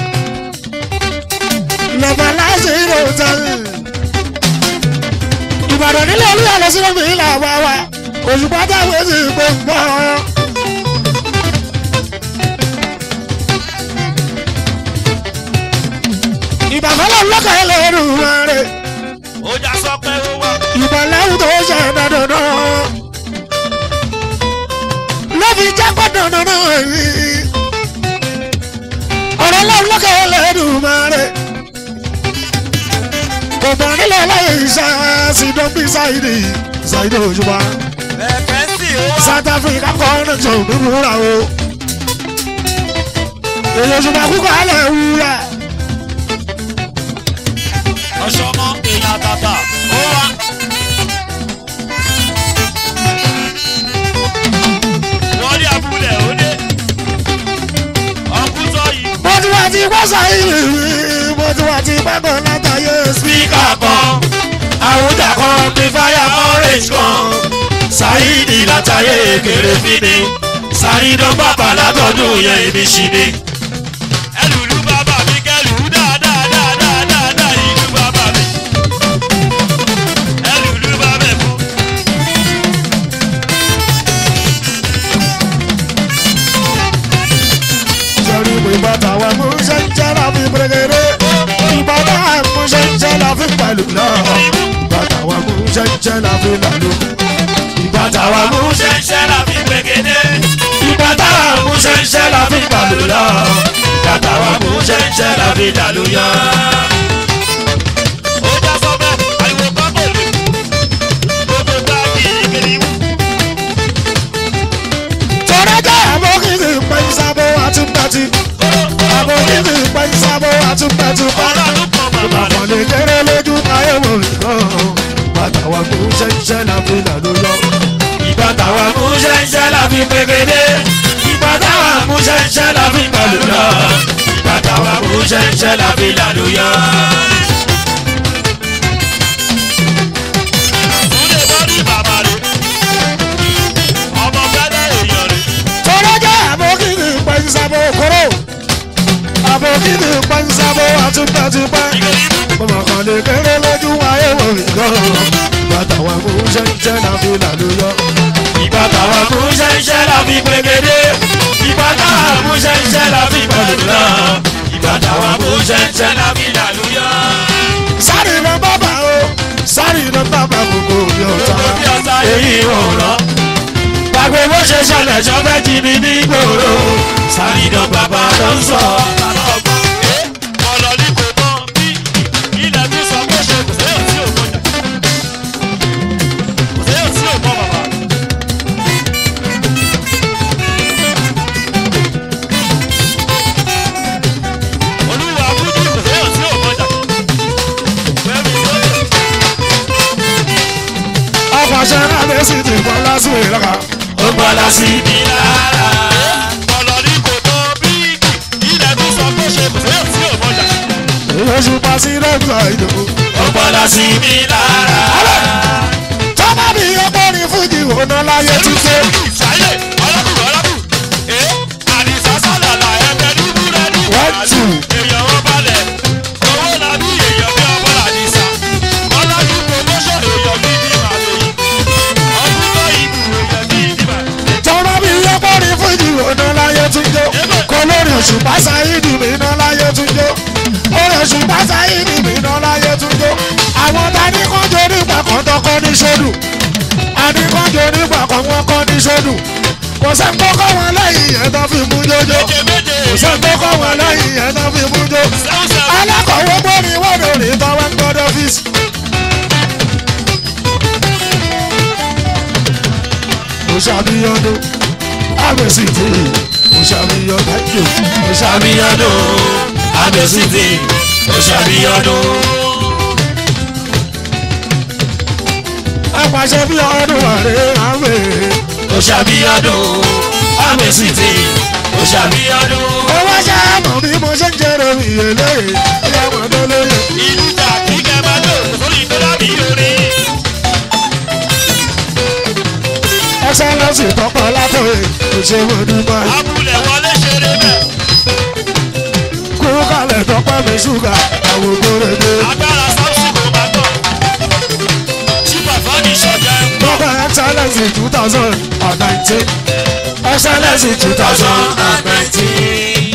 lọ́ba láti ìlú hotel ìbàdàn nílẹ̀ olúyà lọ sí lómi ìlà wa wa òṣùpá táwọn èsì gbòǹgbò. ìbàfẹ́lẹ̀ lọ́kàn ẹ̀ lẹ́rù rẹ̀
ó já sọ pé ó wà.
ìbàlẹ́wù tó ṣe dandan ló fi jẹ́ pé dandan yìí ọ̀rọ̀ lọ́wọ́ lọ́kàn ẹ̀ lẹ́rù rẹ̀ kò bọ̀ nílẹ̀ láyé iṣẹ́ sídọ́bí ṣáìdì ṣáìdì òṣùpá
ẹ̀fẹ́ sì ó wà.
south africa kọ́ ọ́nà tó dúró o èyí òṣùpá kúkọ́ alẹ́ wúrà.
ọ̀ṣọ́mọ èèyàn tàtà ó wà. wọ́n rí abúlé ó dé. ọkùnrin yìí.
mo ti wá ti gbọ́ sáyìí mo ti wá ti gbàgbọ́ látàyè
spíkà kan àwùjá kan bí fáyà orange kan ṣáìdì látàyè kéré fínni ṣáìdán bàbá látọdún yẹn ibi ṣì ni. ẹlùlú bàbá mi kẹlù dáadáa dáadáa dáadáa ìlú bàbá mi. ẹlùlú bàbá mi fún.
sọrí mi bàtà wa mú ṣe ń jẹ́ la fi pèrèkèrè ìbàdà mú ṣe ń jẹ́ la fi pẹ̀lú náà bàtà wa mú ṣe ń jẹ́ la fi làlú ìbàtà wa mú ṣe
ṣẹ́ṣẹ́ la fi gbẹ̀gẹ́dẹ́.
ìbàdà mú ṣe ń jẹ́ la fi pẹ̀lú náà
bàtà wa mú ṣẹ́ṣẹ́ la fi dàlú yá. ó já sọ bẹ́ẹ̀ ariwo pápọ̀ lè gbogbo gbá kìrìkìrì wù.
tọ́lá jẹ́ àbókìtì pẹ̀sàbó àtúntàtì àbókìtì pẹ̀sàbó àtúntàtì
ọlọ́run kan bàbá rẹ̀.
Bàbá lè kéré lójú ayé wò nìkan. Bàtà wa kò ṣe ń ṣe la fi làlú lọ.
ìbàtà wa mú ṣẹ́ṣẹ́ la fi gbẹ̀gẹ́dẹ́. ìbàtà wa mú ṣẹ́ṣẹ́ la fi gbàlù lọ. ìbàtà wa mú ṣẹ́ṣẹ́ la fi làlú yá. Túndé bọ́dí bàbá rẹ̀. ọmọ fẹ́lẹ́ èèyàn rẹ̀.
Tọ́lá jẹ́ àbókìtì pẹ̀sàbó kóró. Àbókìtì pẹ̀sàbó àtúntàtì pẹ́. Bàbá kan lè kéré lójú ayé wò nìkan. Bàtà wa kò ṣe ń ṣe la fi làlú lọ.
ìbàtà wa mú ṣẹ́ṣẹ́ la fi gbẹ̀gẹ́dẹ́. ìbàtà wa mú ṣẹ́ṣẹ́ la fi gbàlù lọ. ìbàtà wa mú ṣẹ́ṣẹ́ la fi làlú yá.
Sáré lọ bàbá o, sáré lọ bàbá gbogbo mi ọ̀tá.
bí ọ̀tá èyí ò rán. Gbàgbé bó ṣe ṣẹlẹ̀ ṣọ́fẹ́ jí mi ní gbòòrò. Sàrídàn bàbá ló ń sọ. Ọ̀lọ́ ní kò mọ bí ilẹ̀ mi sọ pé ṣe kò séyàn tí ò mọ̀jà. Kò séyàn tí ò mọ bàbá. Olúwa Búdí kò séyàn tí ò mọ̀jà. Fẹ́mi sọ́yẹ̀.
Àpàṣẹ náà lè sì ti bọ́ lásìkò ìlọ́ka.
ó gbọ́dọ̀ sí mi lára. ọ̀nà ní kò tó bíìkì ilẹ̀ tó sọ pé ṣe kò sẹ́yìn tí ò mọ̀jà.
Oṣù pàṣẹ lẹ́gbà ìdò.
ó gbọ́dọ̀ sí mi lára.
Tọ́lá mi ọgbọ́n ní fújì òun láyé títí.
ìsáyè ọlọ́kùnrin ọlọ́kùnrin. ẹ àdìsá sálàlà ẹgbẹ́ ní búrẹ́dì.
One, two.
èèyàn wọn balẹ̀ owó làbí èèyàn bí ọmọ làdìsá. ọlọ́jú promotion èèyàn bí ní màlẹ́yìn. ọdún tó ìbù èèyàn bí ní màlẹ́yìn.
Tọ́lá mi ọgbọ́n ní fújì òun láyé títí. Kò lórí oṣù pàṣẹ ìdì mi iná láyé títí. Orí oṣù pàṣẹ ìdì mi iná láyé títí. Àwọn tani kan jẹ́ nígbà kan tọkọ ní sódù. Àní kan jẹ́ nígbà kan wọ́n kọ́ ní sódù. Kò sẹ́ tó kọ́ wọn lẹ́yìn ẹ̀ tó fi mú jójó.
méje méje
Kò sẹ́ tó kọ́ wọn lẹ́yìn ẹ̀ tó fi mú jó.
sẹ́wọ̀n sẹ́wọ̀n.
alákọ̀wé gbórí wọ́dọ̀ rí tọ́wọ́ ń gbọ́dọ̀ fíìsì. mo ṣàbíyọ́dún àgbèsì tí mo ṣàbíyọ́ dájú mo ṣàbíyọ́dún àgbèsì tí mo ṣàbíyọ́dún. apàṣẹ bí ọdún àrẹ àwẹ̀
ó ṣàbíyọ́dún àmẹ́sì tí ó ṣàbíyọ́dún.
ó wá ṣàmọ̀ bí mo ṣe ń jẹ́rọ ìyẹlẹ́ ìyá ọmọdé lóye.
ìlú jà kí kẹ́ máa lò sórí tó lábì orí.
ẹsẹ̀ lọ́sì tọkọ látọ̀ ẹ̀ kò ṣe mo dúpẹ́.
abúlé wọn
ṣúgà àwọn ògbórèdè.
agbára samson kò bá tọ̀ ṣùgbọ́n fọ́ọ̀nì ṣọ̀jẹ́ ń bọ̀.
Bọ́bá Excellence two thousand and nineteen. Excellence two thousand and nineteen.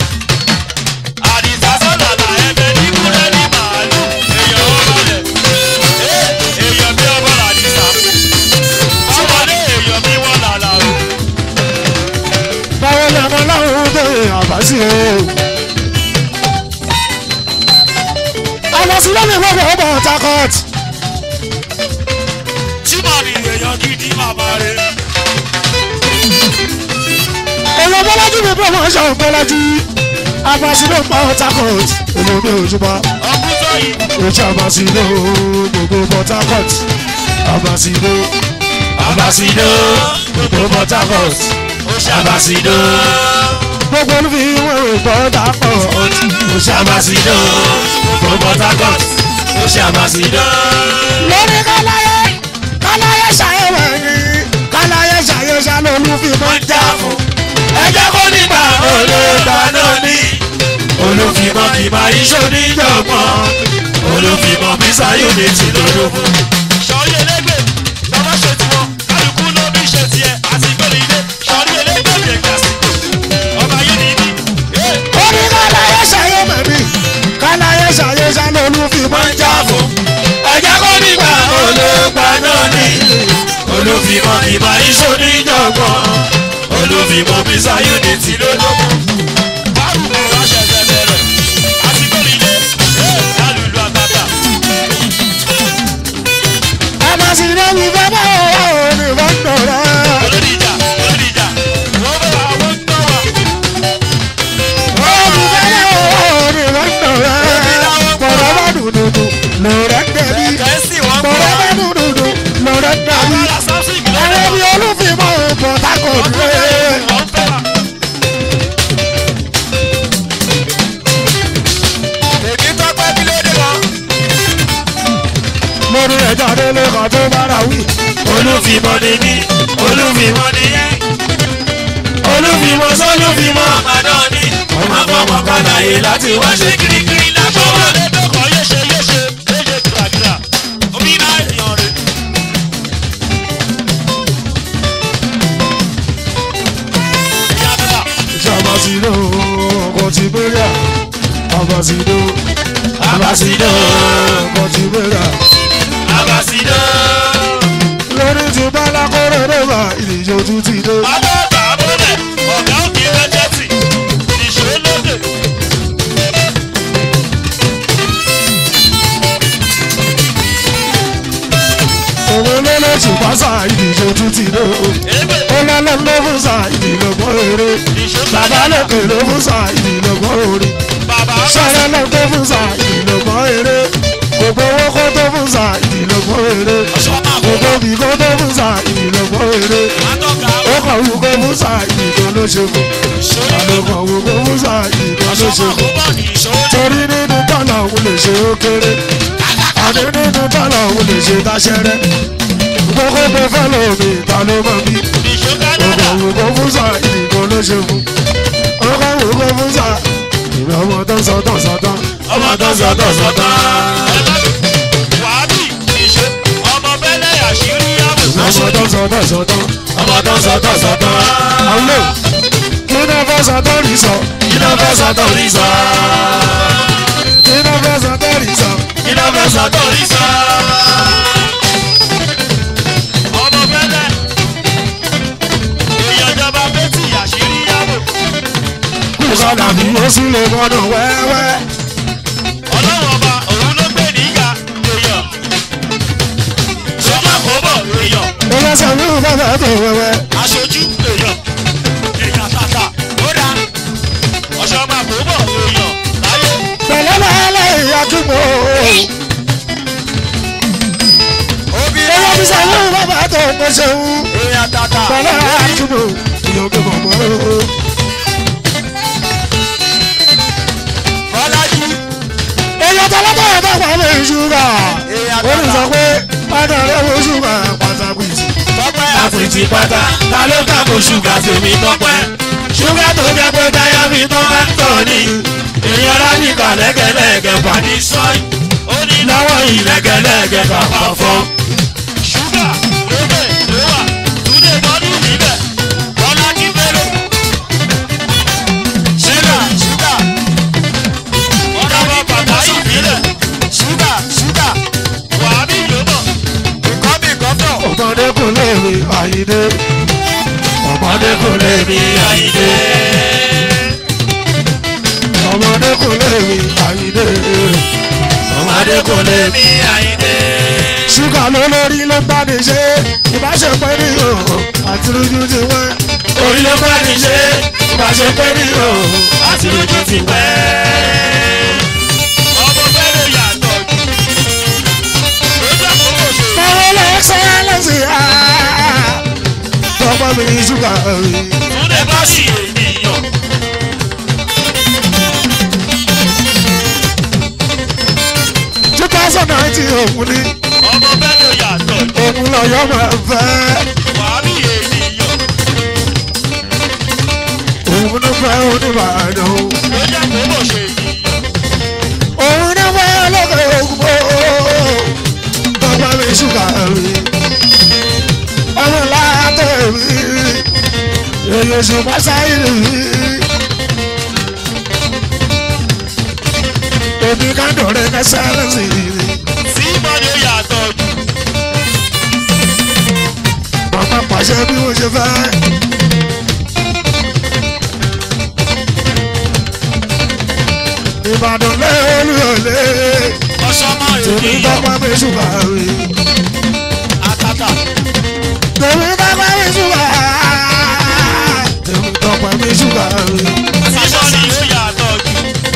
àdìsá sọ̀làlà ẹ̀bẹ̀ ní kúrẹ́ ní màálù èèyàn ó balẹ̀ èèyàn bí ọmọ làdìsá ọmọdé èèyàn bí wọ́n làlà o.
Báwo ni ọmọ láwọn tó yẹ àbáṣe o? Àbáṣe lómi gbọ́dọ̀ ọmọ Port Harcourt.
túmọ̀ ní èèyàn gidi bàbá rẹ̀.
Èèyàn Bọ́lájú mi promotion Bọ́lájú. Àbáṣe ló pa Port Harcourt. Èmi ò ní òjúbọ.
ọkùn sọ́yìn
Ojú àbáṣe ló gbogbo Port Harcourt. Àbáṣe ló
abasido
gbogbo Port Harcourt.
ó ṣàbàsídò
Gbogbo olúfi wọn ò Port Harcourt.
ó ṣàbàsídò gbogbo Port Harcourt ó ṣàbàsídò.
lórí káláyé káláyé ṣàyẹ̀wò ẹ̀yìn káláyé ṣàyẹ̀wò ṣàlólúfi mọ́
wọ́n já fún ẹjẹ́ kó nígbà olóògbà náà ní olùfimọ́ kìmá iṣó níjọ̀gbọ́n olùfimọ́ mísà yóò lè ti lọ́dọ̀ fún. sọ̀rí elégbè bàbá ṣe tiwọn kálukú ló bí ṣe tiẹ̀ àti gbèrè ilé sọ̀rí elégbè yẹn gbà sí ọba yìí nìyí.
orí káláyé ṣàyẹ̀wò ẹ̀yìn káláyé ṣàyẹ̀wò ṣàlólúfi mọ́
wọ́n já fún ẹjẹ́ kó nígbà olóògbà náà ní olùfimọ́ kìmá iṣó níjọ̀gbọ́n olùfimọ́ mísà yóò lè ti lọ́dọ̀ fún. báwo ni wọ́n ṣẹ̀ṣẹ̀ bẹ̀rẹ̀ àti gbèrè ilé lálùlù àtàtà.
àmàsí lórí bàbá òun ní fọ́ńdọ̀ rẹ̀.
olódìjà olódìjà wọ́n bá wa wọ́n tọ́ wa.
Orí bàbá òun ní fọ́ńdọ̀ rẹ̀. Bọ̀dọ̀ bá dùdùdù lòrẹ́ dẹ̀bi.
kẹ́sì wọ́n kọ́
Bọ̀dọ̀ bá
wa.
dùdùdù lòrẹ́ dẹ̀bi.
agbára samson ìgbìlẹ̀
Ẹ̀rẹ́ bí olúfi mọ́ Port Harcourt rẹ̀.
wọ́n fẹ́ wa. èmi tọ́pẹ́ kí ló dé wọn.
lórí ẹjọ́ délé kan tó bára wí.
olùfimọ́ ni mí olùfimọ́ ni yẹn. olùfimọ́ sọ́lùfimọ́ àmàdán ni. ọmọ àfọmọ kan láyé láti wá ṣe kirikiri lápò wọn. ọmọdé yéṣe yéṣe yéṣe kìràkìrà omi náà èèyàn rẹ̀. ìyá bíbá
Ṣàbàṣìlò ọkọ̀ ti gbéra. Àbàṣìlò
abasido
ọkọ̀ ti gbéra.
abasido.
Lórí ti bálá kórè rẹ̀bà ìdíje ojú ti dé.
Ọlọ́gbà abúlé ọ̀gá òkè rẹ́jẹ̀tì ìṣòlódè.
Òun ló lè tún pásá ìdíje ojú ti dé.
Ègbè
Ó lọ́lọ́ ló fún sa ìdílọ́gbọ́n eré. Bàbá lókè ló fún sa ìdílọ́gbọ́n orí.
bàbá
Sọ̀rọ̀ ló tó fún sa ìdílọ́gbọ́n eré. Gbogbo owó kó tó fún sa ìdílọ́gbọ́n eré.
ọ̀ṣọ́mà
Gbogbo bí kó tó fún sa ìdílọ́gbọ́n eré.
àtọ́ka
Ó kàn wú kó fún sa ìdílọ́ ló ṣe fún.
ìṣòlódè.
Àlọ́kàn wú kó fún sa ìdílọ́ ló ṣe
ọ̀ṣọ́mà
fún.
àkóbọ̀ ní ìṣòlódè.
Torí nínú tọ́lá òun lè ṣe ó kéré. Àní nínú tọ́lá òun lè ṣe táṣẹ́rẹ́. Gbogbo tó fẹ́ lómi ìta ló mọ̀ bí.
ìṣòkádàdà
Ọkọ̀ wò kó fún sa ìdìbò ló ṣe fún. Ọkọ̀ wò kó fún sa ìlú ọmọ tó ń sọ tó ń sọ tán.
ọmọ tó sọtọ̀ sọtọ̀. wàhábì ìṣe ọmọ bẹ́lẹ̀ àṣírí
Ọmọ
àbùsọ̀.
tó ń sọ tó ń sọ tán.
ọmọ tó sọtọ̀ sọtọ̀.
Àwọn olè kí ló fẹ́ sọ tó rí sọ.
kí ló fẹ́ sọtọ̀ rí sọ.
Kí ló fẹ́ sọ tó rí sọ.
kí ló fẹ́ sọtọ̀ rí sọ. ọmọ bẹ́lẹ̀ èèyàn jọba bẹ́tì àṣírí àbò.
Kùsọ̀dà bí ó sì lè gbọ́dọ̀ wẹ́wẹ́.
ọlọ́run ọba òun ló gbé nígà èèyàn. sọ́mà kò bọ̀ èèyàn.
Ẹlẹ́sẹ̀ mi ò fẹ́ fẹ́ tó wẹ́wẹ́.
aṣojú èèyàn èèyàn tàtà ó dá ọ̀ṣọ́ máa kó bọ̀ èèyàn láyé
Pẹ̀lẹ́ lẹ́lẹ́ ìyá túbọ̀.
obìnrin
Ẹyẹ bí sẹ́yìn ò fẹ́ fẹ́ tó ń ṣeun.
èèyàn tàtà
Pẹ̀lẹ́ àtúbọ̀. Ìyọ̀ gbé bọ̀ mọ́.
bọ́lájú
Èyí tọ́lọ́tọ̀ yẹn tó pa lè ṣúgà.
èèyàn
Ó ní sọ
tàtà
pé padà rẹ̀ wo ṣúgà pàtàkì sí.
tọ́pẹ́ àfìtì pátá ta ló kàkó ṣúgà tèmi tọ́pẹ́ ṣúgà tó jẹ́ pé táyà mi tán bá ń tọ̀ ni èèyàn rádìkà lẹ́gẹ̀lẹ́gẹ̀ fani sọ́yìn ó ní lọ́wọ́ ìlẹ́gẹ̀lẹ́gẹ̀ kàkà fọ́. ṣúgà lóbẹ̀ lówà túnde bọ́dún níbẹ̀ bọ́lá kí fẹ́rẹ́. ṣúgà ṣúgà ọ̀dà bọ̀ bàbá yìí nílẹ̀ ṣúgà ṣúgà wàá bí yòóbọ̀ ìkọ́bí kọ́tọ̀.
ọmọdé kò lè rí àyídé ọmọdé kò lè rí àyídé ọmọdé kò lè rí àyídé ọmọdé kò lè rí.
mi àyíndé.
ṣúgà ló lórí ló bá ní ṣe ìbáṣepẹ́ ní òhò àti lójú ti wẹ́.
orí ló bá ní ṣe ìbáṣepẹ́ ní o àti lójú ti pẹ́. ọmọ fẹ́rẹ̀ yàtọ̀ jù lójú àkókò ṣe.
báwo lè ṣe lẹ́sìn á. tọ́pọ̀ mi ní ṣúgà rí.
túnde bá sì ènìyàn.
two thousand nineteen òun ni
ọmọ fẹ́rẹ̀ yàtọ̀ jù
òun lọ́yọ́ máa fẹ́.
wàá bí ènìyàn.
òun ló fẹ́ oníbàdàn.
lójú àkókò ṣe ènìyàn.
òun ló fẹ́ lókè ògùnbó. tọ́pọ̀ mi ṣúgà rí. ọmọ látọ̀ rí. èyí oṣù pàṣẹ rí. èmi ká dọ̀rẹ́ ká sáré sí i.
tí ìmọ̀lẹ̀ yàtọ̀ jù.
Màmá pàṣẹ bí mo ṣe fẹ́. Ìbàdàn lẹ́ẹ̀lú ọ̀lẹ́.
ọ̀ṣọ́mọ
Tèmi
ènìyàn.
tọ́pọ̀ mi ṣùgbà rí.
àtàtà.
Tèmi tọ́pọ̀ mi ṣùgbà. Tèmi tọ́pọ̀ mi ṣùgbà rí.
ìmọ̀lẹ̀ yàtọ̀ jù.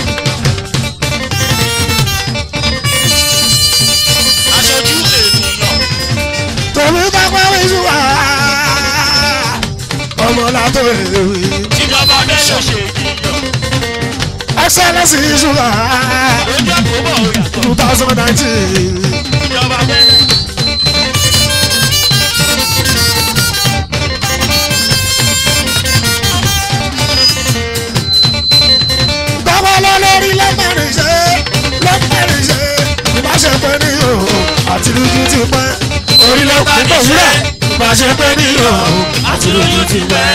aṣojú ènìyàn.
Tèmi tọ́pọ̀ mi ṣùgbà. Ọmọ látọ̀ èrè.
ìjọba mẹ́lẹ̀ ṣe ènìyàn.
Excellence ṣùgbà.
lójú àkókò yàtọ̀.
Two thousand nineteen.
ìjọba mẹ́lẹ̀.
Bàbá lórí lẹ́mẹ̀rin ṣe lẹ́mẹ̀rin ṣe ìbáṣepẹ́ ní o àti lójú ti pẹ́. Orí ló kún tó wúrà ìbáṣepẹ́ ní o àti lójú ti pẹ́.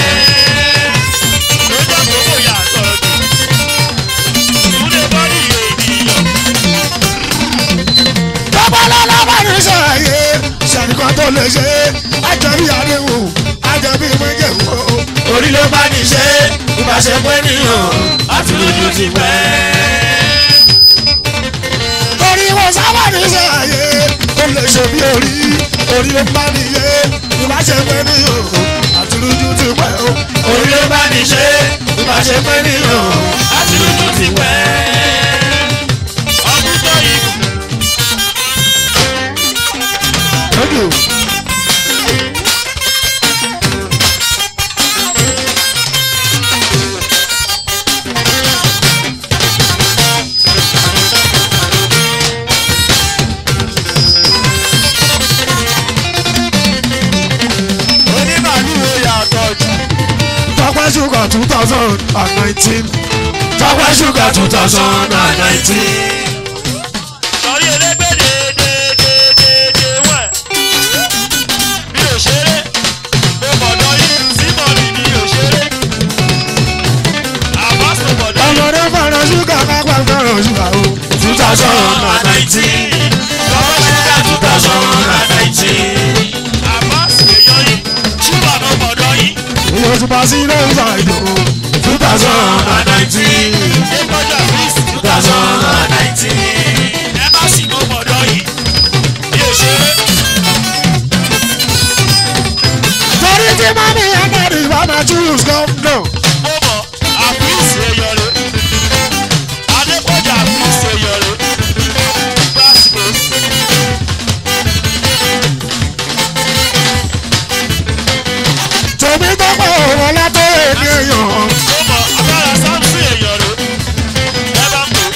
lójú àkókò yàtọ̀ jù. ìwúlẹ̀ bọ́ọ̀lì ènìyàn.
Bàbá lẹ́mẹ̀rin ṣe àyè ṣàníkan tó lè ṣe àjẹbí àdéhùn àjẹbí méjèèwò.
orí ló bá ní ṣe ìbáṣepẹ́ ní o àti lójú ti pẹ́.
Torí wọn sábà ní ṣe àyè tó lè ṣe bí orí orí ló bá níye ìbáṣepẹ́ ní o àti lójú ti pẹ́ o.
orí ló bá ní ṣe ìbáṣepẹ́ ní o àti lójú ti pẹ́. ọdún tó yìí
Thank you.
onímàlúwo yàtọ̀ jù.
Tọ́pẹ́ ṣúgà two thousand and nineteen.
Tọ́pẹ́ ṣúgà two thousand and nineteen. Sọ̀rí elégbé dédédédé wẹ̀. Mi ò ṣeré, mo mọ̀dọ̀ yín tí mo rí mi ò ṣeré. Àbáṣe mọ̀dọ̀ yín.
Ọmọdé fẹ́ràn ṣúgà kápá fẹ́ràn ṣúgà o.
two thousand and nineteen. Tọ́pẹ́ ṣúgà two thousand and nineteen. Àbáṣe èèyàn yín, ṣúgà mo mọ̀dọ̀ yín.
Iye oṣù bá sí ilé ìgbà ìdò.
two thousand and nineteen. Ẹgbọ́dọ̀ Chris two thousand and nineteen. Ẹ bá sì mọ mọ̀dọ̀ yìí. Mi ò ṣeré.
Torí tí mami Ẹ̀dẹ̀rì bá máa choose governor.
Mo mọ̀ àfíìsì èèyàn rẹ̀. Adépọ̀jà àfíìsì èèyàn rẹ̀. Gbàsígbòs.
Tèmi tọ́pẹ́ òwò látọ̀ èdè èèyàn.
Mo mọ̀ agbára Sámsì èèyàn rẹ̀. Ẹ bá ń pè.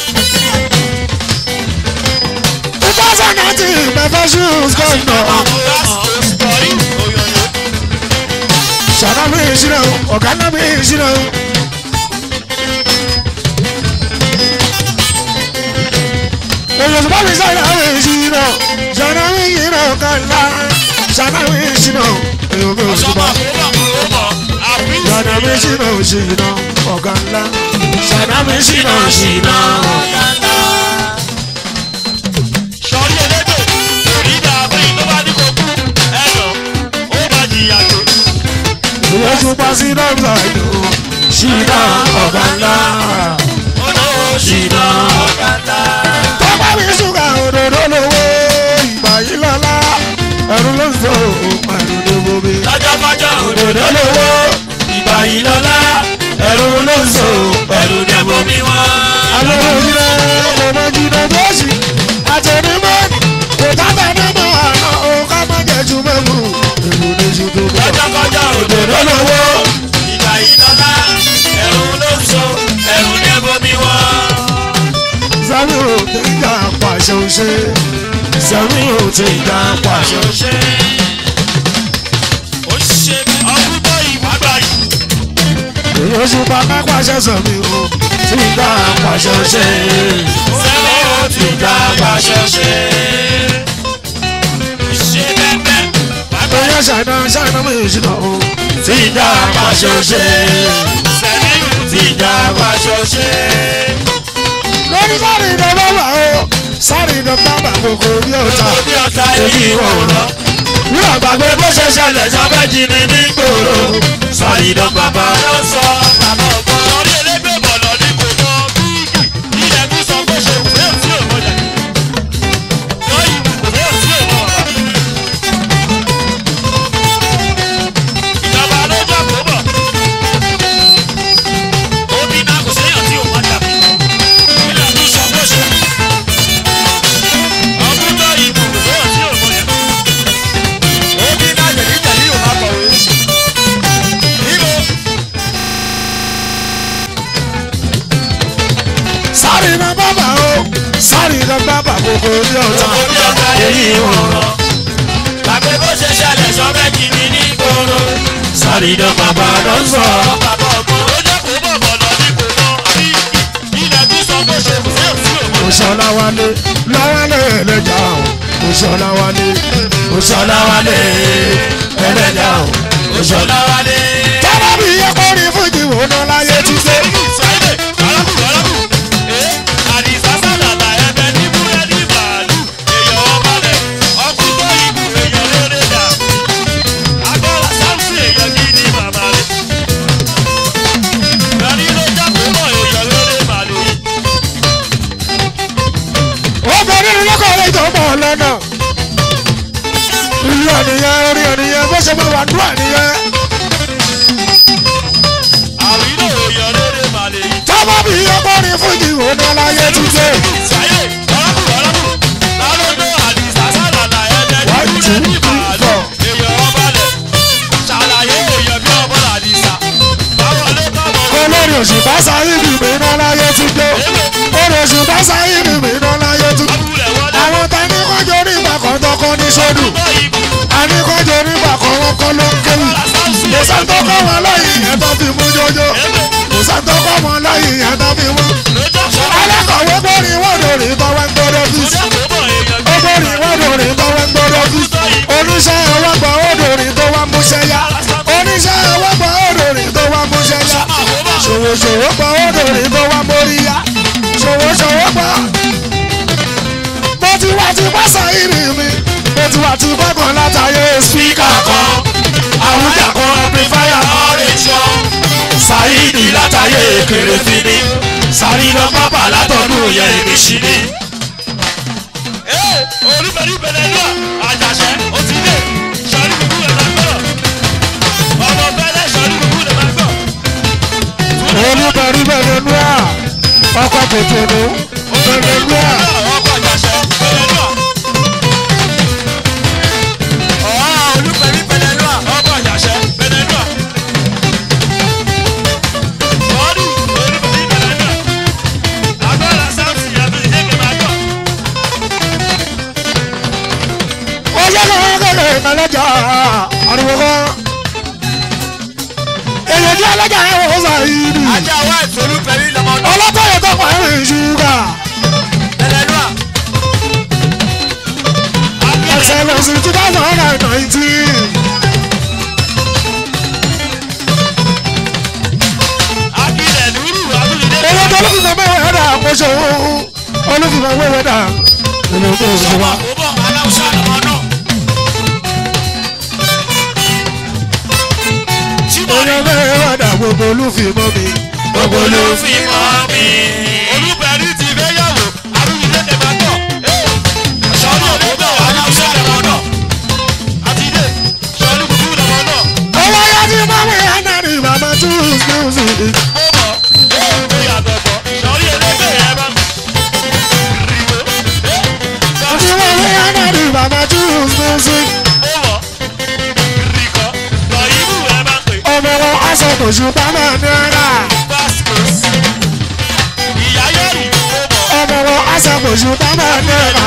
Two thousand nineteen mẹ́fẹ́ choose governor.
Gbàsígbòs kọ̀rí òyòyò.
Ṣàdá mi ìṣirò, ọ̀gá náà mi ìṣirò. èyàn tó bá mi sáyà mi ṣìnà ṣànà mi ṣìnà kàlá ṣànà mi ṣìnà èyàn mi ò
ọ̀ṣọ́mọ
ṣùgbọ́n
kò mọ̀ kò mọ̀ àbí
ṣànà mi ṣìnà ṣìnà ọ̀gá ńlá ṣànà mi ṣìnà ṣìnà.
sọ̀rí elédè ìdá àbẹ́yìn tó bá ní kó kú ẹ̀nà ó bá jìyà tó.
ìyẹn tún pa sí dọ́gba ìlú ṣìnà ọ̀gá ńlá.
olówó ṣìnà ọ̀kadà.
tọ́pá mi ṣúgà òdòdó lówó ìgbà yìí lọ́la ẹ̀rù ló ń sọ ẹ̀rù ló bomi.
lọ́jọ́kọ́jọ́ òdòdó
òdòdó lówó ìgbà yìí lọ́la ẹ̀rù ló ń sọ ẹ̀rù ló
ẹ̀bùn
bomi.
mi wọ́n.
alẹ́ òjìnà ọmọ jìnà bọ́ọ̀sì àtẹnumọ́ kò tábà nínú àná ọ̀ká má jẹ́ ju mẹ́mú èrò ní ju tó bọ̀.
lọ́jọ́kọ́jọ́ òdòdó lówó ìgbà yìí lọ́lá ẹ̀rù ló ń so ẹ̀rù ní ẹ̀bùn mi wọ́n.
sẹ́mi ò tí ń jà pàṣẹ òṣè sẹ́mi ò tí ń jà pàṣẹ òṣè.
ṣe ó ṣe ọkùnrin tó ìwádà yìí.
èyí oṣù pàpà pàṣẹ sọ̀mi ò tí ń jà pàṣẹ òṣè.
sẹ́wọ́n ó ti dá pàṣẹ ṣe. ṣe bẹ́ẹ̀ bàbá
Bóyá ṣàìdá ṣàìdá mi ìṣúná o tí ń jà pàṣẹ òṣè.
sẹ́mi ó ti dá pàṣẹ ṣe.
lórí sáré ìdánwò wà o sáré ìdánwò bàbá kòkó bí ọ̀tá.
Obi ọ̀tá èyí ò rọ̀.
ní àgbàgbé bó ṣe ṣẹlẹ̀ sábẹ́ jí ni ní gbòòrò.
Sàyìdán bàbá ló sọ bàbá ọ̀gbọ́n. Orí elégbè bọ̀lọ̀ ni kò mọ bíìgì. Ilẹ̀ kú sọ pé ṣe kò fẹ́ tí ò mọ̀jà. Lọ́yìn kò fẹ́ tí ò mọ̀ bàbá. Ìjọba ló jọ kó bọ̀. Omi náà kò séyàn tí ò mọ̀jà. Ilẹ̀ kú sọ pé ṣe. Ọdún tó ìbò kò fẹ́ tí ò mọ̀jà. Omi náà jẹ̀díjẹ̀dí ò má kọ̀wé. Ibo.
sáré iná bàbá o sáré iná bàbá kòkó bí ọ̀tá.
Orí ọ̀gá èyí ò rọ̀. Tàbí bó ṣe ṣẹlẹ̀ sọ méjì ní ní gbòòrò.
Sàrídán bàbá ló ń sọ.
Bàbá ọ̀gbọ́n ó jẹ́ kó bọ̀ bọ̀lọ̀ ní kò mọ bí ilẹ̀ bí sọ pé ṣe kò sí òsì òmò.
Òṣọlá wálé láwálé ẹlẹ́jà o. Òṣọlá wálé Òṣọlá wálé ẹlẹ́jà o.
Òṣòlá wálé.
Tọ́lá bí iye kó rí fújì wò ná láyé ti dé.
Sáyidé, alákù alákù. Ee, àdìsá sálàlà ẹbẹ ní búrẹ́dì màálù. Èèyàn ọba lẹ̀, ọkùn tó ìbù èèyàn lóore dà. Agbára sáǹsì èèyàn gidi màmá rẹ̀. Ìgbàdí ló jábọ̀ mọ́ èèyàn lóore màálù yìí.
Ó bẹ nínú lọ́kọ̀ rẹ̀ tó mọ̀ lọ́nà. Ìlú ọ̀nìyàn orí ọ̀nìyàn bó ṣe máa wà dúró ọ̀nìyàn.
Àwílò èèyàn lóore màálù yìí.
Tọ́lá bí iye kó rí fújì wò ná láyé ti dé.
Sáyé, ọlọ́kù ọlọ́kù. Lálọ́dọ̀ àdìsá sálàlà ẹbẹ ní
One, two,
búrẹ́dì
three,
màálù.
four.
Èèyàn ọba lẹ̀. Ṣàlàyé èèyàn bí ọmọ àdìsá. Báwo ló bá mọ̀
Olórí òṣùpá sáyé bìbí ná láyé ti dé. Olórí òṣùpá sáyé bìbí ná láyé ti dé.
Abúlẹ̀ wọlé.
Àwọn ta ní kọjọ ní ìgbà kan tọkọ ní sódù.
Ọgbọ́n ìbò.
A ní kọjọ ní ìgbà kan wọn kọ́ ló ń kéwì. Kò sáńtọ́ kọ́ wọn lẹ́yìn yẹn tó fi mú jọjọ. Kò sáńtọ́ kọ́ wọn lẹ́yìn yẹn tó fi mú. Alákọ̀wé gbórí wọ́dọ̀ rí tọ́wọ́ ń gbọ́dọ̀ fi. Ó gbórí wọ́dọ̀ rí tọ́wọ́ ń gbọ́dọ̀ fi. Oníṣẹ́ ọwọ́ gbọ́ odò rí tó wá múṣẹ́ yá. Oníṣẹ́ ọwọ́ gbọ́ odò rí tó wá múṣẹ́ yá. Ṣòwòṣòwò gbọ́ odò rí tó wá mórí yá. Ṣòwòṣòwò gbọ́. Mo ti wá ti bá sáyìrì mi. Mo ti wá ti gbọ́kàn látàyè spíkà kan. Àwùjá kan amplifier Sáyìdì látàyè kéré fini. Sàrídà pápá látọ̀dún yẹn ìrìnsì ni. Olúbẹ̀rí bẹ̀rẹ̀ nú à. Ọkọ̀ tètè nù. Bẹ̀rẹ̀ nú à. Ó yẹ kó wọ́n kéde ìmọ̀lẹ́jà ariwo kan. Èyí tí ọlọ́jà ẹ̀ wọ́n Sáyìdì.
Ajá wa ìsolú pẹ̀lú ìlọmọdún.
Ọlọ́tọ̀ yẹn tó pa ẹ̀rìn ṣúgà.
Ẹlẹ́nu à.
excellence two thousand and nineteen.
akílẹ̀ nùrù abúlé.
owó tó olùfìmọ̀ mẹ́wàá dà àkóso olùfìmọ̀ mẹ́wàá dà nínú tó oṣù wa.
ó bọ̀ aláwùsá lọ́mọ náà.
oyè mẹ́wàá dà gbogbo olùfìmọ̀ mi.
gbogbo ló fi mọ́ mi. olùbẹ̀rí ti fẹ́ yàwó arúgbó tẹ̀ máa tọ̀. sọ́ọ́nù òdòdó aláwùsá lọ́mọ náà. àtidé sọ́ọ́nù kúkú lọ́mọ náà.
owó yá ti bá mi hànà ní màmá choose music.
ó bọ̀ ó yàtọ̀ bọ̀ sọ́ọ́nù ẹlẹ́gbẹ̀ẹ́ yẹn bá. rìbó
àti wọ́n mi hànà ní màmá choose music.
ó bọ̀ rìkọ́ lọ ibú ẹ bá pè.
ọmọ wọn aṣọ kò ṣùgbọ́n máa ní ara.
Vascos. ìyá yẹ́rì ó bọ̀.
ọmọ wọn aṣọ kò ṣùgbọ́n máa ní ara.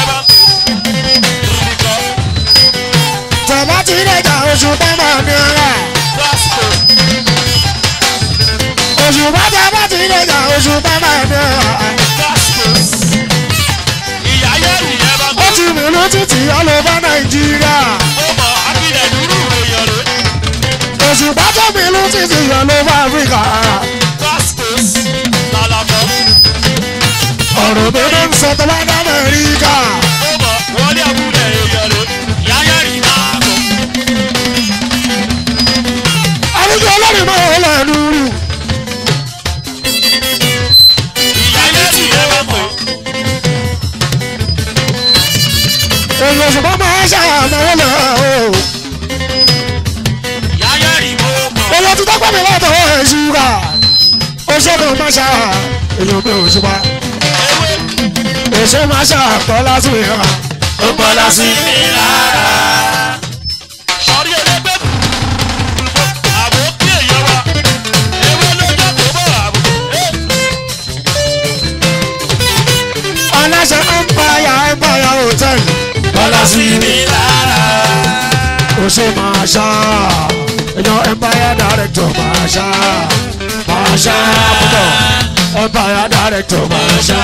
tẹ̀lá ti dẹ̀jà oṣù bá máa ní ara. oṣù bá tẹ̀lá ti dẹ̀jà oṣù bá máa ní ara. ó ti mìlú títì ọlọ́ba nàìjíríà. oṣù bá tó mìlú títì ọlọ́ba áfíríkà. ọ̀rọ̀ mi ló ń sọ tó bá dá amẹ́ríkà. àwùjọ ọlọ́rin máa ń lẹ́nu rù. èyí oṣù bá máa ń ṣàmọ́wọ́ lọ o. owó tí tọ́pọ̀ mi lọ́tọ̀ ẹ̀ ṣúgà. oṣù kan máa ṣá èyí mi ò ṣùpá. oṣù máa ṣá kọ́ lásìkò yẹn wa.
Ó bọ́ lásìkò lára. Sọ̀rí ẹlẹ́gbẹ́ àbò kí èèyàn wa. Ewé ló jẹ́ kó bọ̀ àbò.
aláṣẹ empire empire hotel.
Bọ́lá sí mi lára.
oṣù máa ṣá èèyàn empire director máa ṣá máa ṣá púpọ̀ empire director máa ṣá.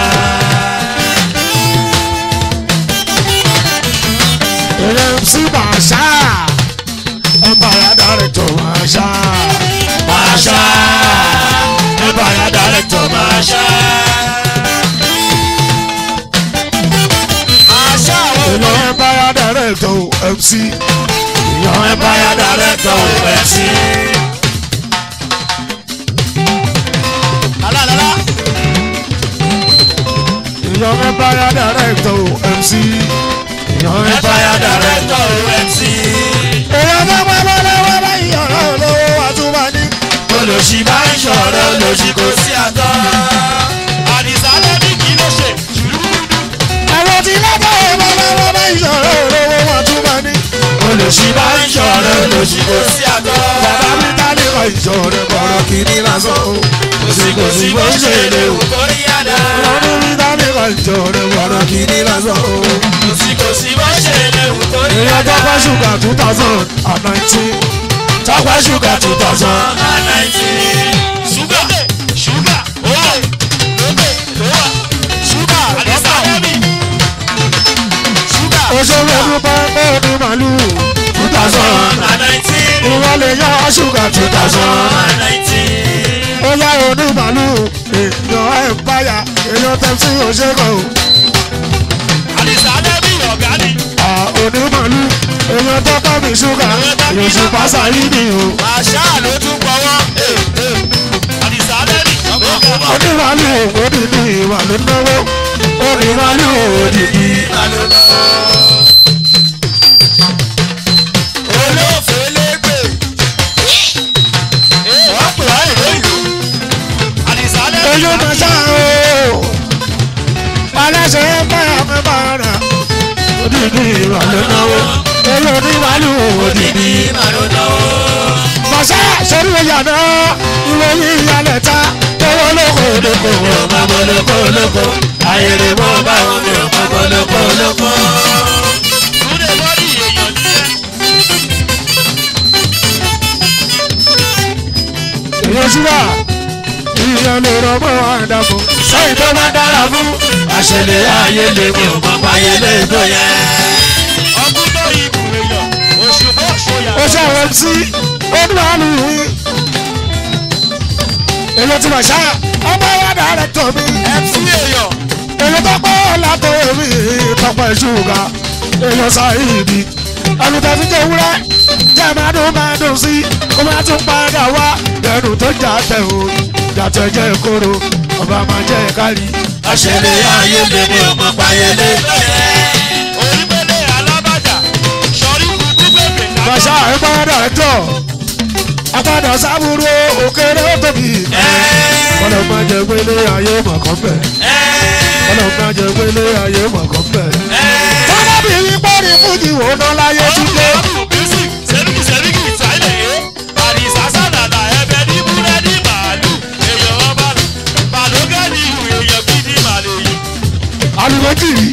èèyàn mc máa ṣá empire director máa ṣá máa ṣá empire director máa ṣá.
Àṣà àwọn
èèyàn empire director mc èèyàn empire director mc.
Lálálálá.
èèyàn empire director mc èèyàn empire director.
MC.
èèyàn tó pẹ́ lọ́wọ́ báyìí ọ̀rọ̀ olówó wa tún máa ní.
Olòṣì bá ń ṣọ̀rọ̀ olòṣì kò sí àtọ́. Àdìsá lẹ́bí kì í ló ṣe ṣùrùdù.
àwọn tí lọ́tọ̀ ọmọ lọ́wọ́ báyìí ọ̀rọ̀ olówó wa tún máa ní.
Olòṣì bá ń ṣọ̀rọ̀ olòṣì kò sí àtọ́.
bàbá mi ta ní ọ̀ ìṣòro bọ̀rọ̀ kìíní lásán o.
Kò sí kò sí bó ṣe lè wò kórí àdá.
ọlọ́run mi ta ní ọ̀ ìṣòro bọ̀rọ̀ kìíní lásán o.
Kò sí kò sí bó ṣe lè wò kórí
èèyàn
àdá.
tọ́pẹ́ ṣúgà two thousand and nineteen. tọ́pẹ́ ṣúgà two thousand.
Ṣúgà ṣúgà owó lókè lówà ṣúgà àdìsá lẹ́bí. Ṣúgà
òṣèré dúpẹ́ pé ní màlúù two thousand. ìwọ lè yọ ṣúgà two thousand. ó yá òní màlúù èèyàn ẹ̀ ń báyà èèyàn tẹ̀sí òṣèkọ̀ o.
Àdìsá lẹ́bí ọ̀gá ni.
onímọ̀lú èèyàn tó bá mi ṣúgà èṣù pásá yìí ni o.
Àṣà ló tún pọ̀wọ́. Àdìsá lẹ́bí ọ̀gá ọ̀gá.
onímọ̀lú òdì ní ìwà ló náwó onímọ̀lú òdì ní.
olófèlégbè wọ́n pè wá ìlú ìlú àdìsá lẹ́bí
èyí mà ṣá o aláṣẹ báyà mi bá rà òdì ní ìwà ló náwó èyí onímọ̀lú òdì ní. màṣá sórí ìyá náà ìròyìn ìyálẹ̀ ta owó lóko lóko ọmọ lóko lóko ayèrè mọ́ bá wọn mi ọmọ lóko lóko.
túnde bọ́dì èèyàn nílẹ̀
ìrẹsùwà ìyẹn lè rọgbọ àdàbò sẹ́yìn tó bá dára fún àṣẹlẹ̀ ayé lè mú ọmọ ayé lè tó yẹ.
ọmọ
èyí tí màá ṣá ọmọ wa dàrẹ́tọ̀ mi
mc èèyàn
èyí tó pọ̀ látọ̀ mi tọpọ̀ ìṣúgà èyí sáyìdì ẹnu tó fi jẹ́ wúrẹ́ jẹ́ máa dùn máa dùn sí kó máa tún padà wá ẹnu tó jà tẹ̀ o jàtẹ̀ jẹ́ kóró ọba máa jẹ́ kárí.
àṣẹlẹ̀ ayé lè ní ọmọ payẹlẹ. orípẹ̀lẹ̀ alábàjá sọrí kúkú bèbè lábọ́.
bàṣà ìpadà ẹjọ́ apádà sábúrú òkèrè ó tóbi ọlọ́ máa jẹ pélé ayé mọ̀kàn bẹ̀ ọlọ́ máa jẹ pélé ayé mọ̀kàn bẹ̀. sábàbí wípé ní fújì wò ná láyé túnde
sẹ́ríkì sẹ́ríkì sáìlẹ̀ yé àdìsá sàdàdà ẹbẹ̀ ní búrẹ́dì màálù èèyàn ọba màlúkẹ́ ní ìhù èèyàn bídí màlẹ̀ yìí.
alùpùpù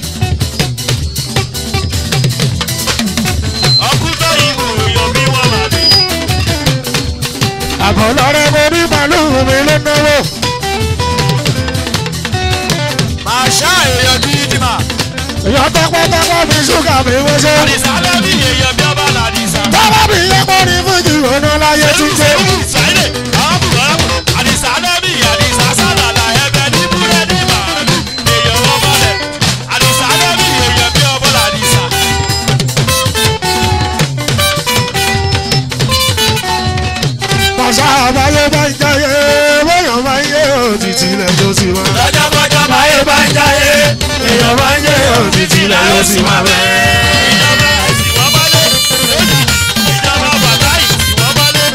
ọkùnrin ìhù èèyàn bí wọ́n màlẹ̀ yìí.
àbọ̀ lọ́rẹ́ mo ní màlúù mi ló náwó
màṣá èèyàn bídí mà.
èèyàn tọpọtọpọ fi ṣúgà mi wọ́n ṣe.
àdìsá lẹ́bí èèyàn bí ọba làdìsá.
sábàbí wípé ní fújì wò ná láyé túnde.
sáìlẹ̀ àwọn bùkọ́lá àdìsá lẹ́bí àdìsá sàdàdà ẹbẹ̀ ní búrẹ́dì màálù èèyàn ọba lẹ̀ àdìsá lẹ́bí èèyàn bí ọba làdìsá.
Bàṣà àbáyé bá ń jáyé, bóyá máa ń yé òtítì lẹ́jọ́ sí wa.
lọ́jọ́kọ́jọ́ báyé bá ń jáyé èèyàn bá ń jẹ́ òtítì là yóò sì máa bẹ́. ìjọba ẹ̀sìn wọ́n bá lé ìjọba bàtà ìsìn wọ́n bá lé.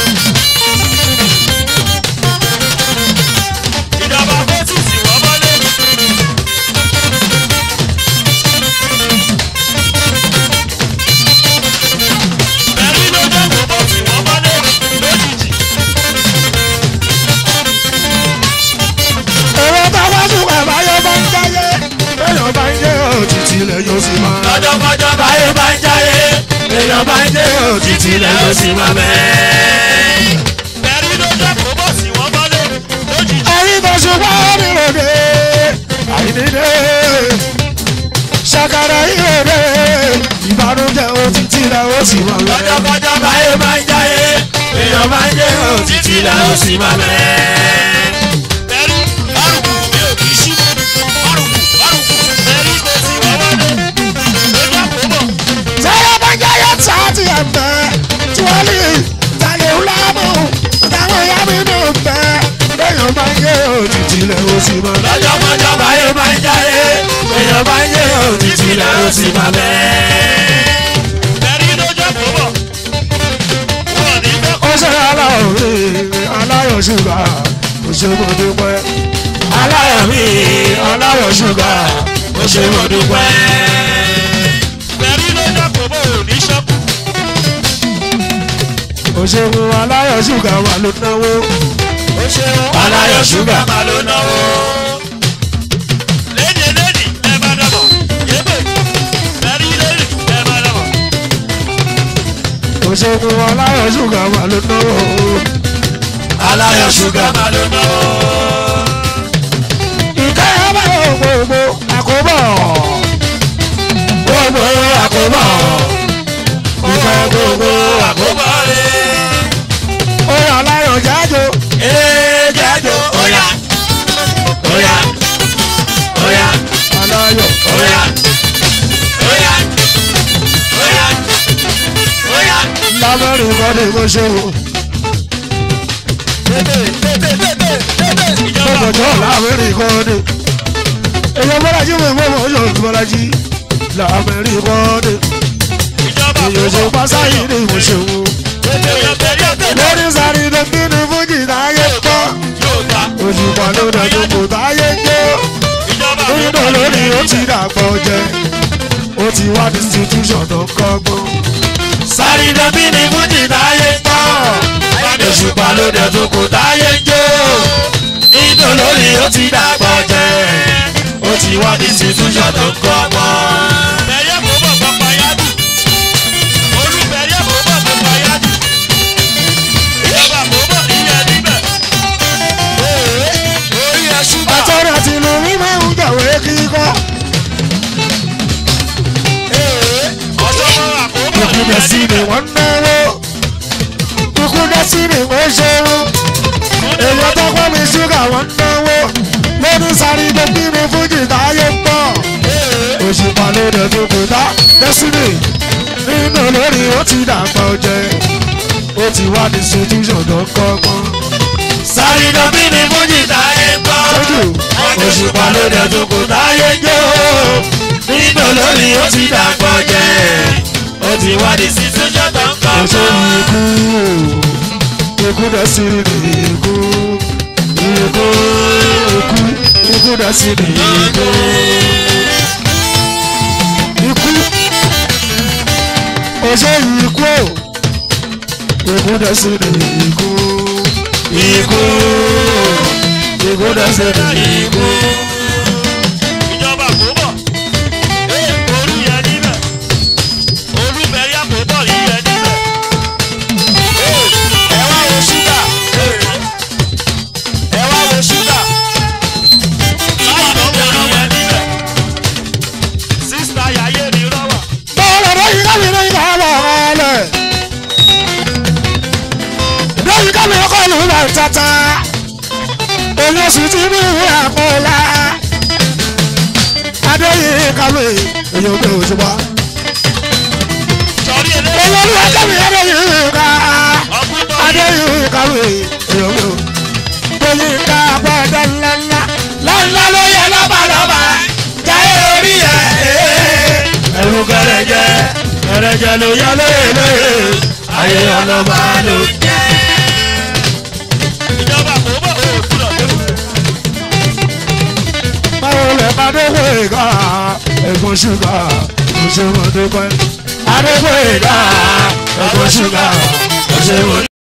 ìjọba fẹ́sì sì wọ́n bá lé. ẹ̀rí ló jẹ́ gbogbo tí wọ́n bá lé lójijì.
Èrò táwa sùn àbáyé bá ń jáyé, bóyá máa ń yé òtítì lẹ́jọ́ sí wa.
lọ́jọ́kọ́jọ́ báyé bá ń jáyé èèyàn bá ń jẹ́ òtítì lẹ́yìn sí máa bẹ́. bẹ̀rí ló jẹ́ kó bọ̀ sí wọn bọ́lé lójijì.
Ẹyin tó ṣùgbọ́n níròdè, àìníde. Ṣàkàrà ìròdè, ìbànújẹ́ òtítì lẹ́jọ́ sí wa.
lọ́jọ́kọ́jọ́ báyé bá ń jáyé èèyàn bá ń jẹ́ òtítì lẹ́yìn sí máa bẹ́. bẹ̀rí bárùkù mi ò kì í ṣí bárùkù bárùkù bẹ̀rí kò sí wọn bọ́lé ló jẹ́ kó bọ̀.
Sẹ́yìn bá ń jáyé sáàtì ẹ̀fẹ́, tíwọ́lì, tàlẹ́ ńlámù, táwọn ìyá mi nù fẹ́. Bẹ́yàn bá ń yé òtítì lẹ́jọ́ sí wa.
lọ́jọ́kọ́jọ́ báyé bá ń jáyé èèyàn bá ń jẹ́ òtítì lẹ́yìn sí máa bẹ́. bẹ̀rí ló jẹ́ kó bọ̀. wọ́n ní bẹ́ẹ̀
ó ṣe aláwọ̀ mi aláyọ̀ ṣúgà ó ṣe mo dúpẹ́.
aláyọ̀ mi ọlọ́yọ̀ ṣúgà ó ṣe mo dúpẹ́. bẹ̀rí ló dàpọ̀ bò ní ṣọ́kù.
ó ṣe mo aláyọ̀ ṣúgà wà ló náwó.
ó ṣe aláyọ̀ ṣúgà máa ló náwó. léde lédi ẹ bá dàbọ̀ yébè bẹ̀rí lédi ẹ bá dàbọ̀.
ó ṣe mo aláyọ̀ ṣúgà wà ló náwó.
aláyọ̀ ṣúgà máa ló náwó.
ìkẹ́ ẹ bá yọ gbogbo àkóbọ̀.
gbogbo àkóbọ̀ ìfẹ́ gbogbo àkóbọ̀ rẹ̀.
ó yà aláyọ̀ jáde.
ee jájó óyá óyá óyá
aláyọ̀
óyá óyá óyá óyá.
lábẹ́rẹ́ ìkọ́ni mo ṣe wò.
ìjọba
ọjọ́ lábẹ́rẹ́ ìkọ́ni. èèyàn bọ́lájí mi mọ́ mọ́ yóò bọ́lájí. lábẹ́rẹ́ ìkọ́ni.
ìjọba
èèyàn ṣe pásáyì ni mo ṣe wò. lórí sáré ló bí ní fújì táyé pọ́.
yóò ta
òṣùpá ló dájú kò táyé jó.
ìjọba
nínú lórí ó ti dàgbọ́ jẹ. ó ti wá institution tó kọ́gbọ́n.
sáré dẹ́bí ni fújì táyé tán òṣùpá ló dẹ̀ tó kò táyé jó inú lórí ó ti dàgbọ́ jẹ́ ó ti wá ní institution tó ń kọ́ mọ́. bẹ̀rẹ̀ kò bọ̀ pápá yádù olú bẹ̀rẹ̀ kò bọ̀ pápá yádù ìjọba kò bọ̀ níyẹn níbẹ̀. orí ẹ̀ ṣúgà
àtọ́rọ̀ àti ìlú mi máa ń jàwé kíkọ́.
ọ̀ṣọ́ àkóbọ̀
ìkúdẹ̀ sí ni wọ́n náwó. ìkúdẹ̀ sí ni wọ́n ṣerú. èèyàn tó pẹ́ mi ṣúgà wọn náwó lóní sáré tó bí mi fújì táyé ń bọ̀ òṣùpá ló dẹ̀ tó kò dá destiny nínú olórí ó ti dàgbà ọjẹ́ ó ti wá ní sojúṣàn tó kọ́gbọ́n.
sáré lọ bí mi fújì táyé gbọ́.
Sójú
òṣùpá ló dẹ̀ tó kò táyé jó. nínú lórí ó ti dàgbọ́ jẹ́. ó ti wá di sísun jọ́tọ̀ ń kọ́
ọjọ́
mọ́.
ikú ikú destiny ní ikú ikú ikú ikú destiny ikú ikú ọjọ́ ikú ikú destiny ikú ikú ikú destiny ikú.
ìjọba kò bọ̀. olú yẹn níbẹ̀. olúbẹ̀rí àkóbọ̀ yìí yẹn níbẹ̀. ẹ wá wo ṣúgà. ẹ wá wo ṣúgà. báwo ló ń yẹn níbẹ̀. sísá yàyé mi rọ́wà.
Bọ́ọ̀lù lóyún kámi lóyún ká bọ̀ ọ̀lẹ̀. Lóyún kámi ọkọ̀ lù lọ tata. Òun oṣù tí ní ìwé àpọ̀lá. Adéyìn kàwé èyí ò gbé òṣùpá.
sọrí eléyìí.
Olórí kámi Adéyìn ká.
ọkùnrin tó yẹ.
Adéyìn kàwé èyí ò gbé. Lóyún ká bọ́ọ̀dọ̀ ńláńlá.
lọ́nà ló yẹ lọ́balọ́ba. jáyé orí ẹ̀. ẹ̀rù kẹrẹ̀jẹ kẹrẹ̀jẹ ló yẹ lóye lóye. ayé ọlọ́ba ló jẹ́. ìjọba kò bọ̀ ó kúrò tó.
Báwo lè bá dókòó ìka ẹ̀gbọ́n ṣúgà òṣèwọ̀n dúpẹ́.
adégbòye dá ẹ̀kọ́ ṣúgà ọ̀ṣẹ́ wò.